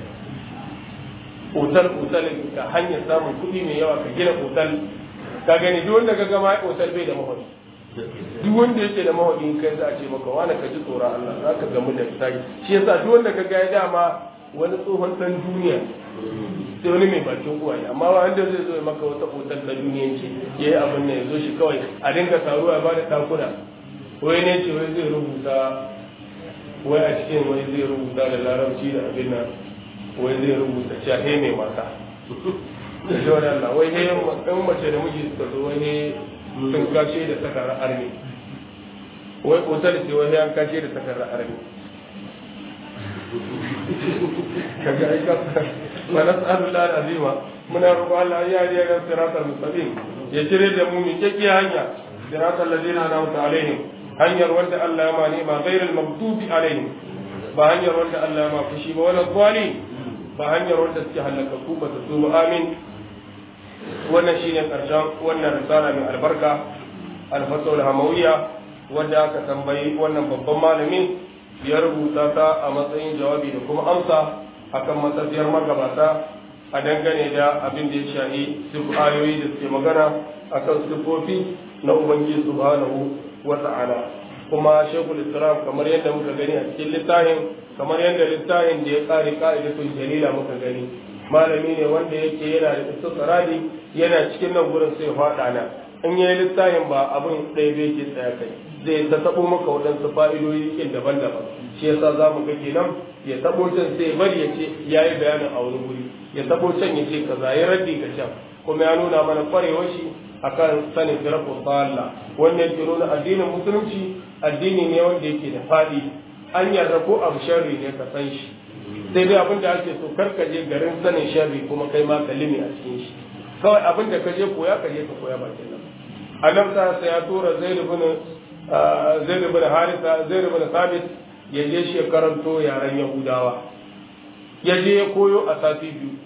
S1: otal otal ka hanyar samun kuɗi mai yawa ka gina otal ka gani duk wanda ka gama otal bai da mahauki duk wanda yake da mahauki kai za a ce maka wani ka ji tsoron Allah za ka gamu da sai shi yasa duk wanda ka ga ya dama wani tsohon dan duniya sai wani mai bakin uwaye amma wanda zai zo maka wata otal na duniyanci ya yi abin ne ya zo shi kawai a dinga taruwa ya ba da takuna wai ne ce wai zai rubuta wai a cikin wai zai rubuta da larabci da abin nan wai zai rubuta cewa he mai mata da shi wani Allah wai he in mace da miji suka zo wai he sun kashe da takarar armi wai otal ce wai he an kashe da takarar armi kaga ai ka wa nas'alu Allah azima muna roƙo Allah ya yi ga siratal mustaqim ya cire da mu min kike hanya siratal ladina an'amta alaihim hanyar wanda Allah ya ma ni'ma ghairil maghdubi alaihim ba hanyar wanda Allah ya ma fushi ba wala dhali ba hanyar wanda suke halakaku ba ta su amin wannan shine karshen wannan risala mai albarka alfatul hamawiya wanda aka tambayi wannan babban malami ya rubuta ta a matsayin jawabi da kuma amsa akan matsafiyar magabata a dangane da abin da ya shahi sifu ayoyi da suke magana akan sifofi na ubangiji subhanahu wa ta'ala kuma shekul islam kamar yadda muka gani a cikin littafin kamar yadda littafin da ya kare ka'idatul jalila muka gani malami ne wanda yake yana da istisrari yana cikin nan gurin sai faɗa na in yayi littafin ba abin ɗaya bai ke tsaya kai zai ta tabo maka waɗansu fa'idoyi kin daban-daban shi yasa za mu ga kenan ya tabo can sai bari ya ce ya yi bayanin a wani guri ya tabo can ya ce kaza ya raddi ga can kuma ya nuna mana kwarewar shi akan sanin firqul dalla wannan yake nuna addinin musulunci addini ne wanda yake da fadi an yarda ko abu sharri ne ka san shi sai dai abin da ake so kar ka je garin sanin sharri kuma kai ma kalimi a cikin shi kawai abin da ka je koya ka je ka koya bakin nan annabi sa ya tura zaid ibn zaid ibn harisa zaid ibn sabit ya je shi karanto yaren yahudawa ya je ya koyo a sati biyu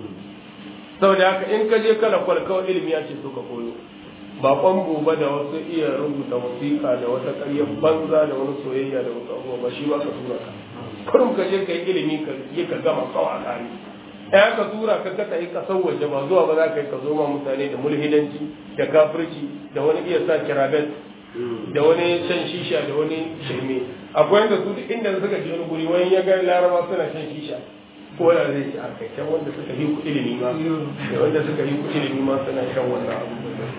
S1: saboda haka in ka je kala kwal kawai ilimi ya ce so ka koyo ba kwambo ba da wasu iya rubuta wasiƙa da wata ƙaryar banza da wani soyayya da wasu abubuwa ba shi ba ka tura ka kurum ka je ka yi ilimi ka yi ka gama kawai a ƙari ɗaya ka tura ka ka yi ƙasar waje ba zuwa ba za ka yi ka zo ma mutane da mulhidanci da kafirci da wani iya sa kirabet da wani shan shisha da wani shirme akwai yadda su duk inda suka je wani guri wani ya ga laraba suna shan shisha ko da zai ci a kakkan wanda suka yi kuɗi ilimi ma da wanda suka yi kuɗi ilimi ma suna shan wannan abu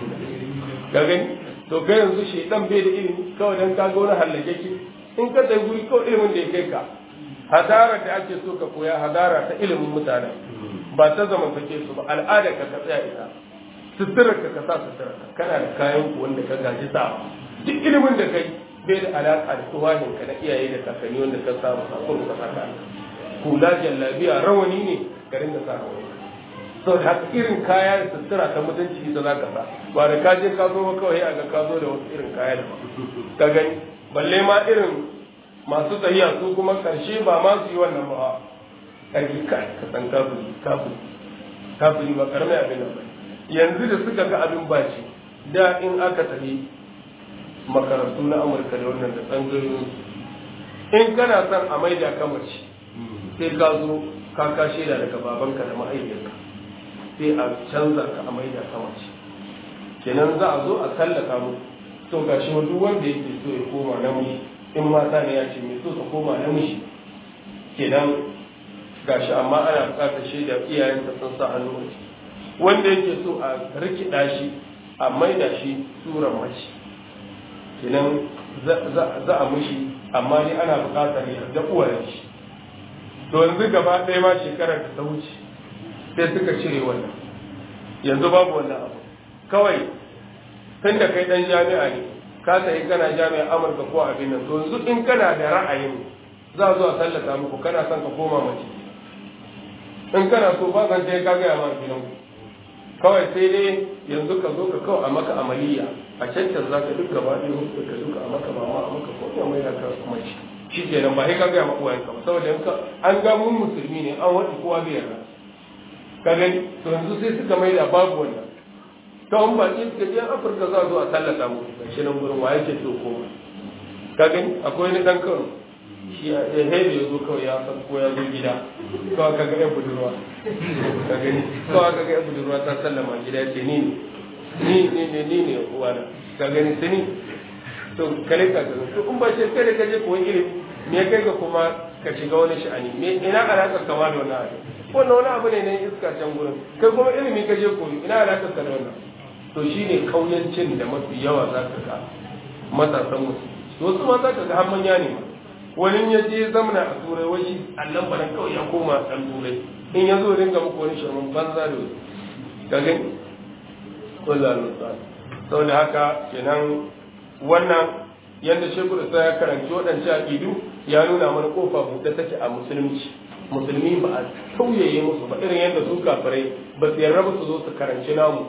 S1: ka gani to kai yanzu shi dan bai da ilimi kawai dan ka ga wani hallake ki in ka tsaye guri kawai ilimin da ya kai ka hadara da ake so ka koya hadara ta ilimin mutane ba ta zaman kake su ba al'ada ka ka tsaya ita suturar ka ka sa suturar ka kana da kayan ku wanda ka gaji sa duk ilimin da kai bai da alaƙa da tuwahin ka na iyaye da kakanni wanda ka samu sakon ka saka hula jallabiya rawani ne ka ringa sa rawani sau da haka irin kaya da sutura ta mutunci ita za ka sa ba da ka je ka zo ba kawai a ga ka zo da wasu irin kaya da ka gani balle ma irin masu tahiya su kuma karshe ba ma su yi wannan ba ƙarfi ka ka san kafiri kafiri kafiri ba karamin abin nan ba yanzu da suka ga abin baci da in aka tafi makarantu na amurka da wannan da tsangayoyin in kana son a maida ka mace sai ka zo ka kashe da daga babanka da mahaifiyarka sai a canza ka a maida ka mace kenan za a zo a tallaka mu to gashi duk wanda yake so ya koma namiji in mata ne ya ce mai so ka koma namiji kenan gashi amma ana bukatar shaida iyayensa sun sa hannu a ciki wanda yake so a rikida shi a maida shi suran mace kenan za a mushi amma ne ana bukatar yarda uwayen shi to yanzu gaba ɗaya ma shekarar da ta wuce sai suka cire wannan yanzu babu wannan abu kawai tun da kai ɗan jami'a ne ka sayi kana jami'a amurka ko abin nan to yanzu in kana da ra'ayin za a zo a tallata muku kana son ka koma mace in kana so ba zan ka gaya ma gidan kawai sai dai yanzu ka zo ka kawai a maka amaliya a cancan za ka duk gaba ɗaya hutu ka duka a maka mama a maka ko mai da ka mace shi kenan ba sai ka gaya maka wayanka ba saboda yanka an ga mun musulmi ne an wani kowa bai yarda ka gani to yanzu sai suka mai da babu wannan ta wani baki suka je afirka za a zo a tallata mu ga shi nan gurin waye ke so koma ka gani akwai ni dan kano shi a hebe ya zo kawai ya san ko ya zo gida kawai ka ga yan budurwa ka gani kawai ka ga yan budurwa ta sallama gida ya ce ni ne ni ne ni ne uwana ka gani sani to kale ka gani to in ba ce kai da ka je koyi ilimi me kai ka kuma ka shiga wani sha'ani me ina alaƙar kama da wannan abu wannan wani abu ne na iska can gurin kai kuma ilimi ka je koyi ina alaƙar ka da wannan to shine kauyancin da mafi yawa za ka ga matasan musu wasu ma za ka ga har manya ne wani ya je zamana a turai wani allan banan kawai ya koma ɗan turai in ya zo ringa muku wani shirman banza da wani ka gani wallah nutsa saboda haka kenan wannan yadda shekul isa ya karanci waɗancan aƙidu ya nuna mana kofa buɗe take a musulunci musulmi ba a tauyaye musu ba irin yadda su kafirai ba su yarda ba su zo su karanci namu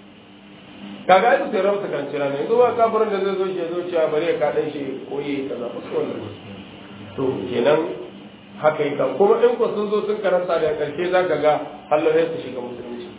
S1: kaga ai su yarda ba su karanci namu yanzu ba kafirin da zai zo shi ya zo cewa bari ya kaɗan shi koyi kaza ba su wannan to kenan haka yi kuma in ko sun zo sun karanta da karshe za ka ga Allah ya su shiga musulunci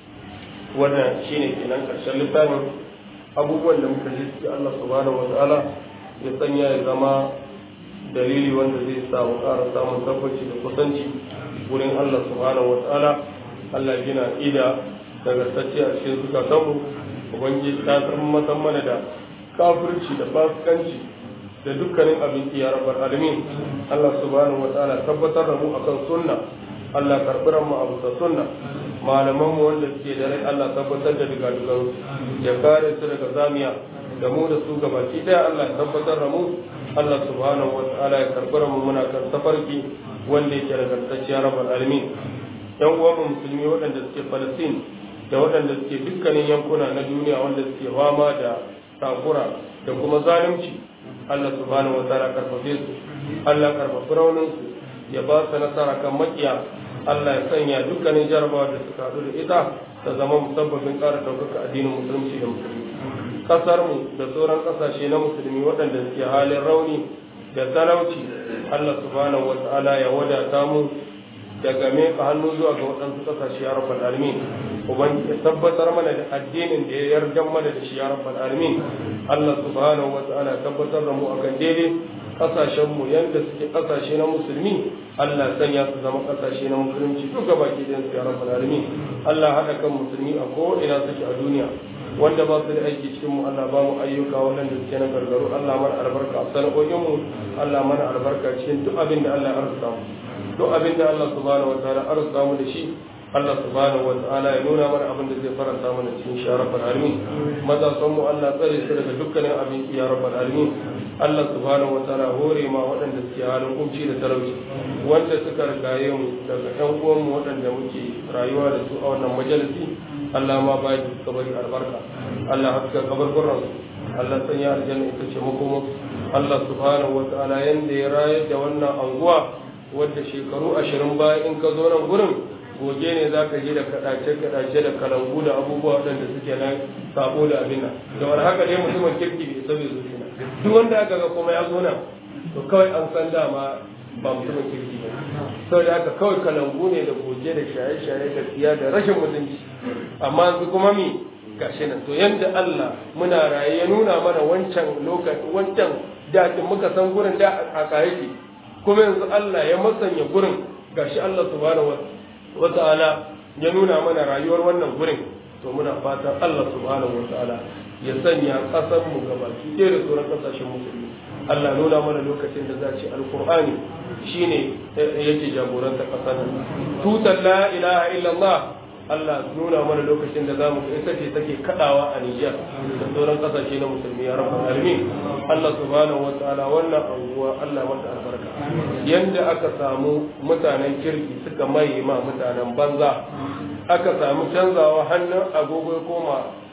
S1: wannan shine kenan karshen littafin abubuwan da muka ji su Allah subhanahu wa ta'ala ya sanya ya zama dalili wanda zai sa mu ƙara samun tabbaci da kusanci wurin Allah subhanahu wa ta'ala Allah gina ida daga sacce a cikin zukatanmu ubangiji ta san matan mana da kafirci da fasikanci da dukkanin abin ya rabar alamin Allah subhanahu wataala tabbatar da mu akan sunna Allah karɓi mu abu da sunna malaman mu wanda suke da rai Allah tabbatar da daga dukan ya kare su daga zamiya da mu da su gabaki daya Allah tabbatar da mu Allah subhanahu wataala ya karɓi mu muna kan tafarki wanda yake nagartacciya rabar alamin yan uwan musulmi waɗanda suke Palestine da waɗanda suke dukkanin yankuna na duniya wanda suke fama da takura da kuma zalunci Allah subhanahu wa ta'ala karfafe su Allah karfafi raunin su ya ba su nasara kan makiya Allah ya sanya dukkanin jarabawa da suka haɗu da ita ta zama musabbabin ƙara ɗaukaka addinin musulunci da musulmi ƙasar mu da sauran ƙasashe na musulmi waɗanda suke halin rauni da talauci Allah subhanahu wa ta'ala ya wadata mu daga meka hannu zuwa ga waɗansu ƙasashe ya rabbal alamin ubangiji ya tabbatar mana da addinin da ya yarda mana da shi ya rabbal alamin Allah subhanahu wa ta'ala tabbatar da mu akan daidai kasashen mu yanda suke kasashe na musulmi Allah sanya su zama kasashe na musulunci duka baki da su ya rabbal alamin Allah hada kan musulmi a ko ina suke a duniya wanda ba su da aiki cikin mu Allah ba mu ayyuka waɗanda suke na gargaru Allah mana albarka a sana'o'in mu Allah mana albarka cikin duk abin da Allah ya arzuta mu duk abin da Allah subhanahu wa ta'ala arzuta mu da shi Allah subhanahu wa ta'ala ya nuna mana abin da zai faranta mana cikin shi ya rabbal alamin maza san mu Allah tsare su daga dukkanin abin ya rabbal alamin Allah subhanahu wa ta'ala hore ma waɗanda suke halin kunci da talauci wanda suka rigaye mu daga ƴan uwan mu waɗanda muke rayuwa da su a wannan majalisi Allah ma ba da suka bari albarka Allah haska kabarburan su Allah sanya aljanna ita ce makomo Allah subhanahu wa ta'ala yanda ya rayar da wannan anguwa wadda shekaru ashirin baya in ka zo nan gurin goge ne za ka je da kaɗace-kaɗace da kalangu da abubuwa waɗanda suke nan sabo da abin nan da wani haka dai mutumin kirki bai sabi su nan duk wanda aka ga kuma ya zo nan to kawai an san dama ba mutumin kirki ba sau da haka kawai kalangu ne da goge da shaye-shaye da tsiya da rashin mutunci amma yanzu kuma mi gashi nan to yanda Allah muna raye ya nuna mana wancan lokaci wancan daɗin muka san gurin da a kayaki kuma yanzu Allah ya masanya gurin gashi Allah subhanahu wa wata'ala ya nuna mana rayuwar wannan gurin to muna fatan Allah subhanahu wata'ala ya sanya kasar mu gabaki ɗaya da sauran kasashen musulmi Allah nuna mana lokacin da za ce alkur'ani shine yake jagoranta kasar nan tutar la ilaha illallah Allah nuna mana lokacin da zamu ga ita ce take kadawa a Niger da sauran kasashe na musulmi ya rabbal alamin Allah subhanahu wataala wannan anguwa Allah mata albarka yanda aka samu mutanen kirki suka mai ma mutanen banza aka samu canzawa hannun agogo ya koma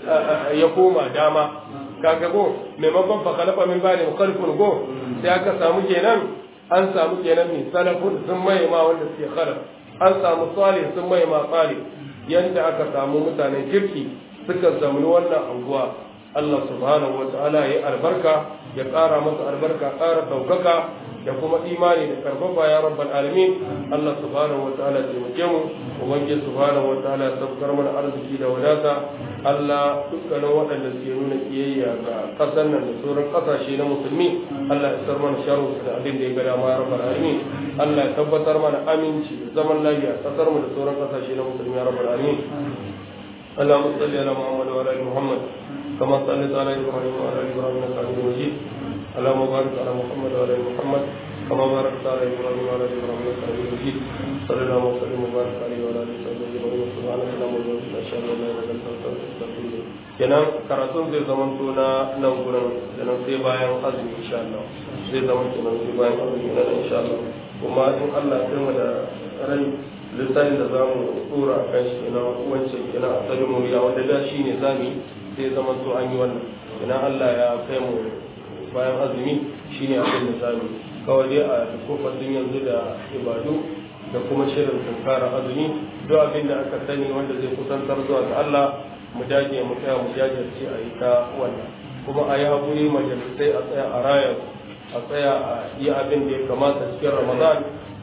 S1: ya koma dama kaga go maimakon fa khalafa min ba'di mukhalifun go sai aka samu kenan an samu kenan min salafun sun mai ma wanda suke khalaf an samu salih sun mai ma salih yanda aka samu mutanen kirki suka zamani wannan anguwa Allah subhanahu wata'ala ya albarka ya ƙara masa albarka ƙara ɗaukaka da kuma imani da karfafa ya rabbal alamin Allah subhanahu wata'ala ya taimake mu ubangiji subhanahu wata'ala ya sabkar mana arziki da wadata Allah dukkanin waɗanda suke nuna kiyayya ga ƙasar nan da sauran ƙasashe na musulmi Allah ya sar mana sharru da abin da ya ga dama ya rabbal alamin Allah ya tabbatar mana aminci da zaman lafiya ƙasar mu da sauran ƙasashe na musulmi ya rabbal alamin اللهم صل على محمد وعلى ال محمد كما صليت على ابراهيم وعلى ال ابراهيم انك حميد مجيد اللهم بارك على محمد وعلى ال محمد كما باركت على ابراهيم وعلى ال ابراهيم انك حميد مجيد صلى الله وسلم وبارك عليه وعلى اله وصحبه اجمعين سبحانك اللهم وبحمدك اشهد ان لا اله الا انت استغفرك kenan karatun zai zama na nan gurin kenan sai bayan azumi insha Allah zai zama kenan sai bayan azumi na insha Allah kuma in Allah ya mu da rai lissafin da za mu tsora a kan shi kenan wancan kenan a tsarin mu ya wanda da shi ne zami sai zama to an yi wannan kenan Allah ya kai mu bayan azumi shine abin da zami kawai dai a kofar yanzu da ibadu da kuma shirin tunkara azumi duk abin da aka sani wanda zai kusantar zuwa ga Allah mu dage mu tsaya mu jajirce a yi ta wannan kuma a yi haƙuri majalisai a tsaya a raya a tsaya a yi abin da ya kamata cikin ramadan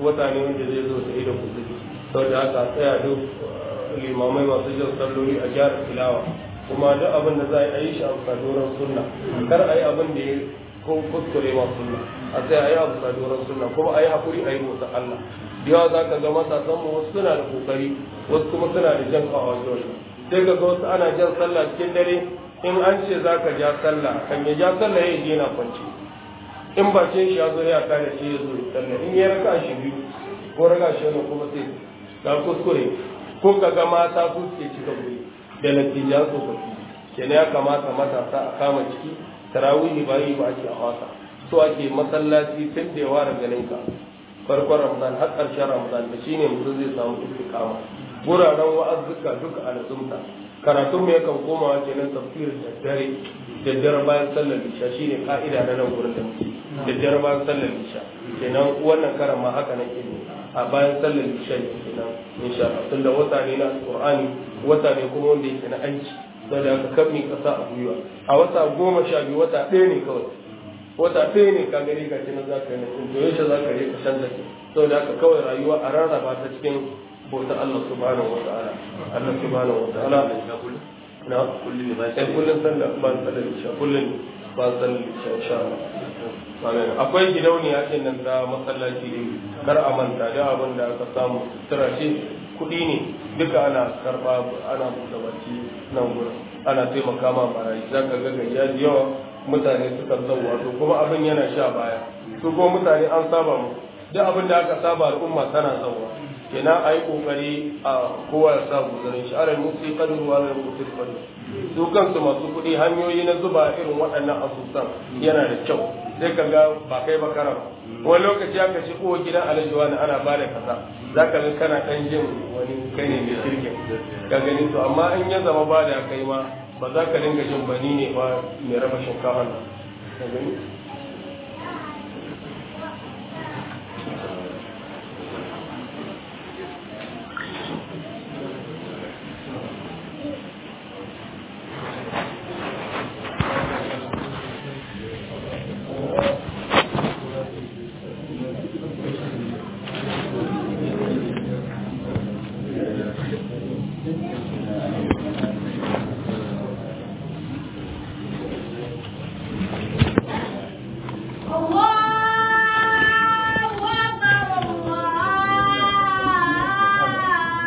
S1: wata ne wanda zai zo da ido kuzi saboda haka tsaya duk limamai masu jin salloli a gyara tilawa kuma duk abin da za a yi shi a sadoran sunna kar a yi abin da ya ko kuskure ma sunna a sai a yi abu sadoran sunna kuma a yi hakuri a yi motsa Allah yawa za ka ga matasan mu wasu suna da kokari wasu kuma suna da jan kawo wajen sai ka ga wasu ana jan sallah cikin dare in an ce za ka ja sallah kan ya ja sallah ya je na kwance in ba ce shi ya zo ya kare shi ya zo sallah in ya raka shi biyu ko raka shi wani kuma sai ga kuskure ko ka ga mata su suke cika guri da natija tsofaffi kenan ya kamata matasa a kama ciki tarawihi ba yi ba ake a wasa so ake masallaci tun da yawa da ganin ka farkon ramadan har ƙarshen ramadan da shine mutum zai samu istiqama guraren wa'azzuka duka a nazumta karatun mai yakan komawa kenan tafsirin daddare daddare bayan sallar isha shine ka'ida na nan gurin da muke daddare bayan sallar isha kenan wannan karan ma haka nake ne a bayan sallar isha kenan insha Allah tunda wata ne na alqur'ani wata ne kuma wanda yake na aiki saboda haka kan mi kasa a gwiwa a wata goma sha biyu wata ɗaya ne kawai wata ɗaya ne ka gani ga cikin za ka yi nufin to yaushe za ka yi ka canza ke saboda haka kawai rayuwa a rarraba ta cikin bautar Allah subhanahu wa ta'ala Allah subhanahu wa ta'ala na kullum ne ba kullum sallah ba sallar isha kullum ba sallar isha insha Allah akwai gidauniya ce nan da masallaci ne kar a manta da abin da aka samu sutura ce kuɗi ne duka ana karɓa ana buɗe baki nan gurin ana taimaka ma marayi za ka ga gajiya da yawa mutane suka zauwa to kuma abin yana sha baya su kuma mutane an saba mu duk abin da aka saba al'umma tana zauwa kenan a yi kokari a kowa ya sa guzarin shi alal musi kadru wa alal musi kadru su kansu masu kuɗi hanyoyi na zuba irin waɗannan asusan yana da kyau sai ka ga ba kai ba karam wani lokaci aka ci kowa gidan alhaji wani ana ba da kaza za ka ga kana ɗan jin wani kai ne mai shirkin ka gani to amma in ya zama ba da kai ma ba za ka dinga jin bani ne ba mai raba shinkafa nan ka gani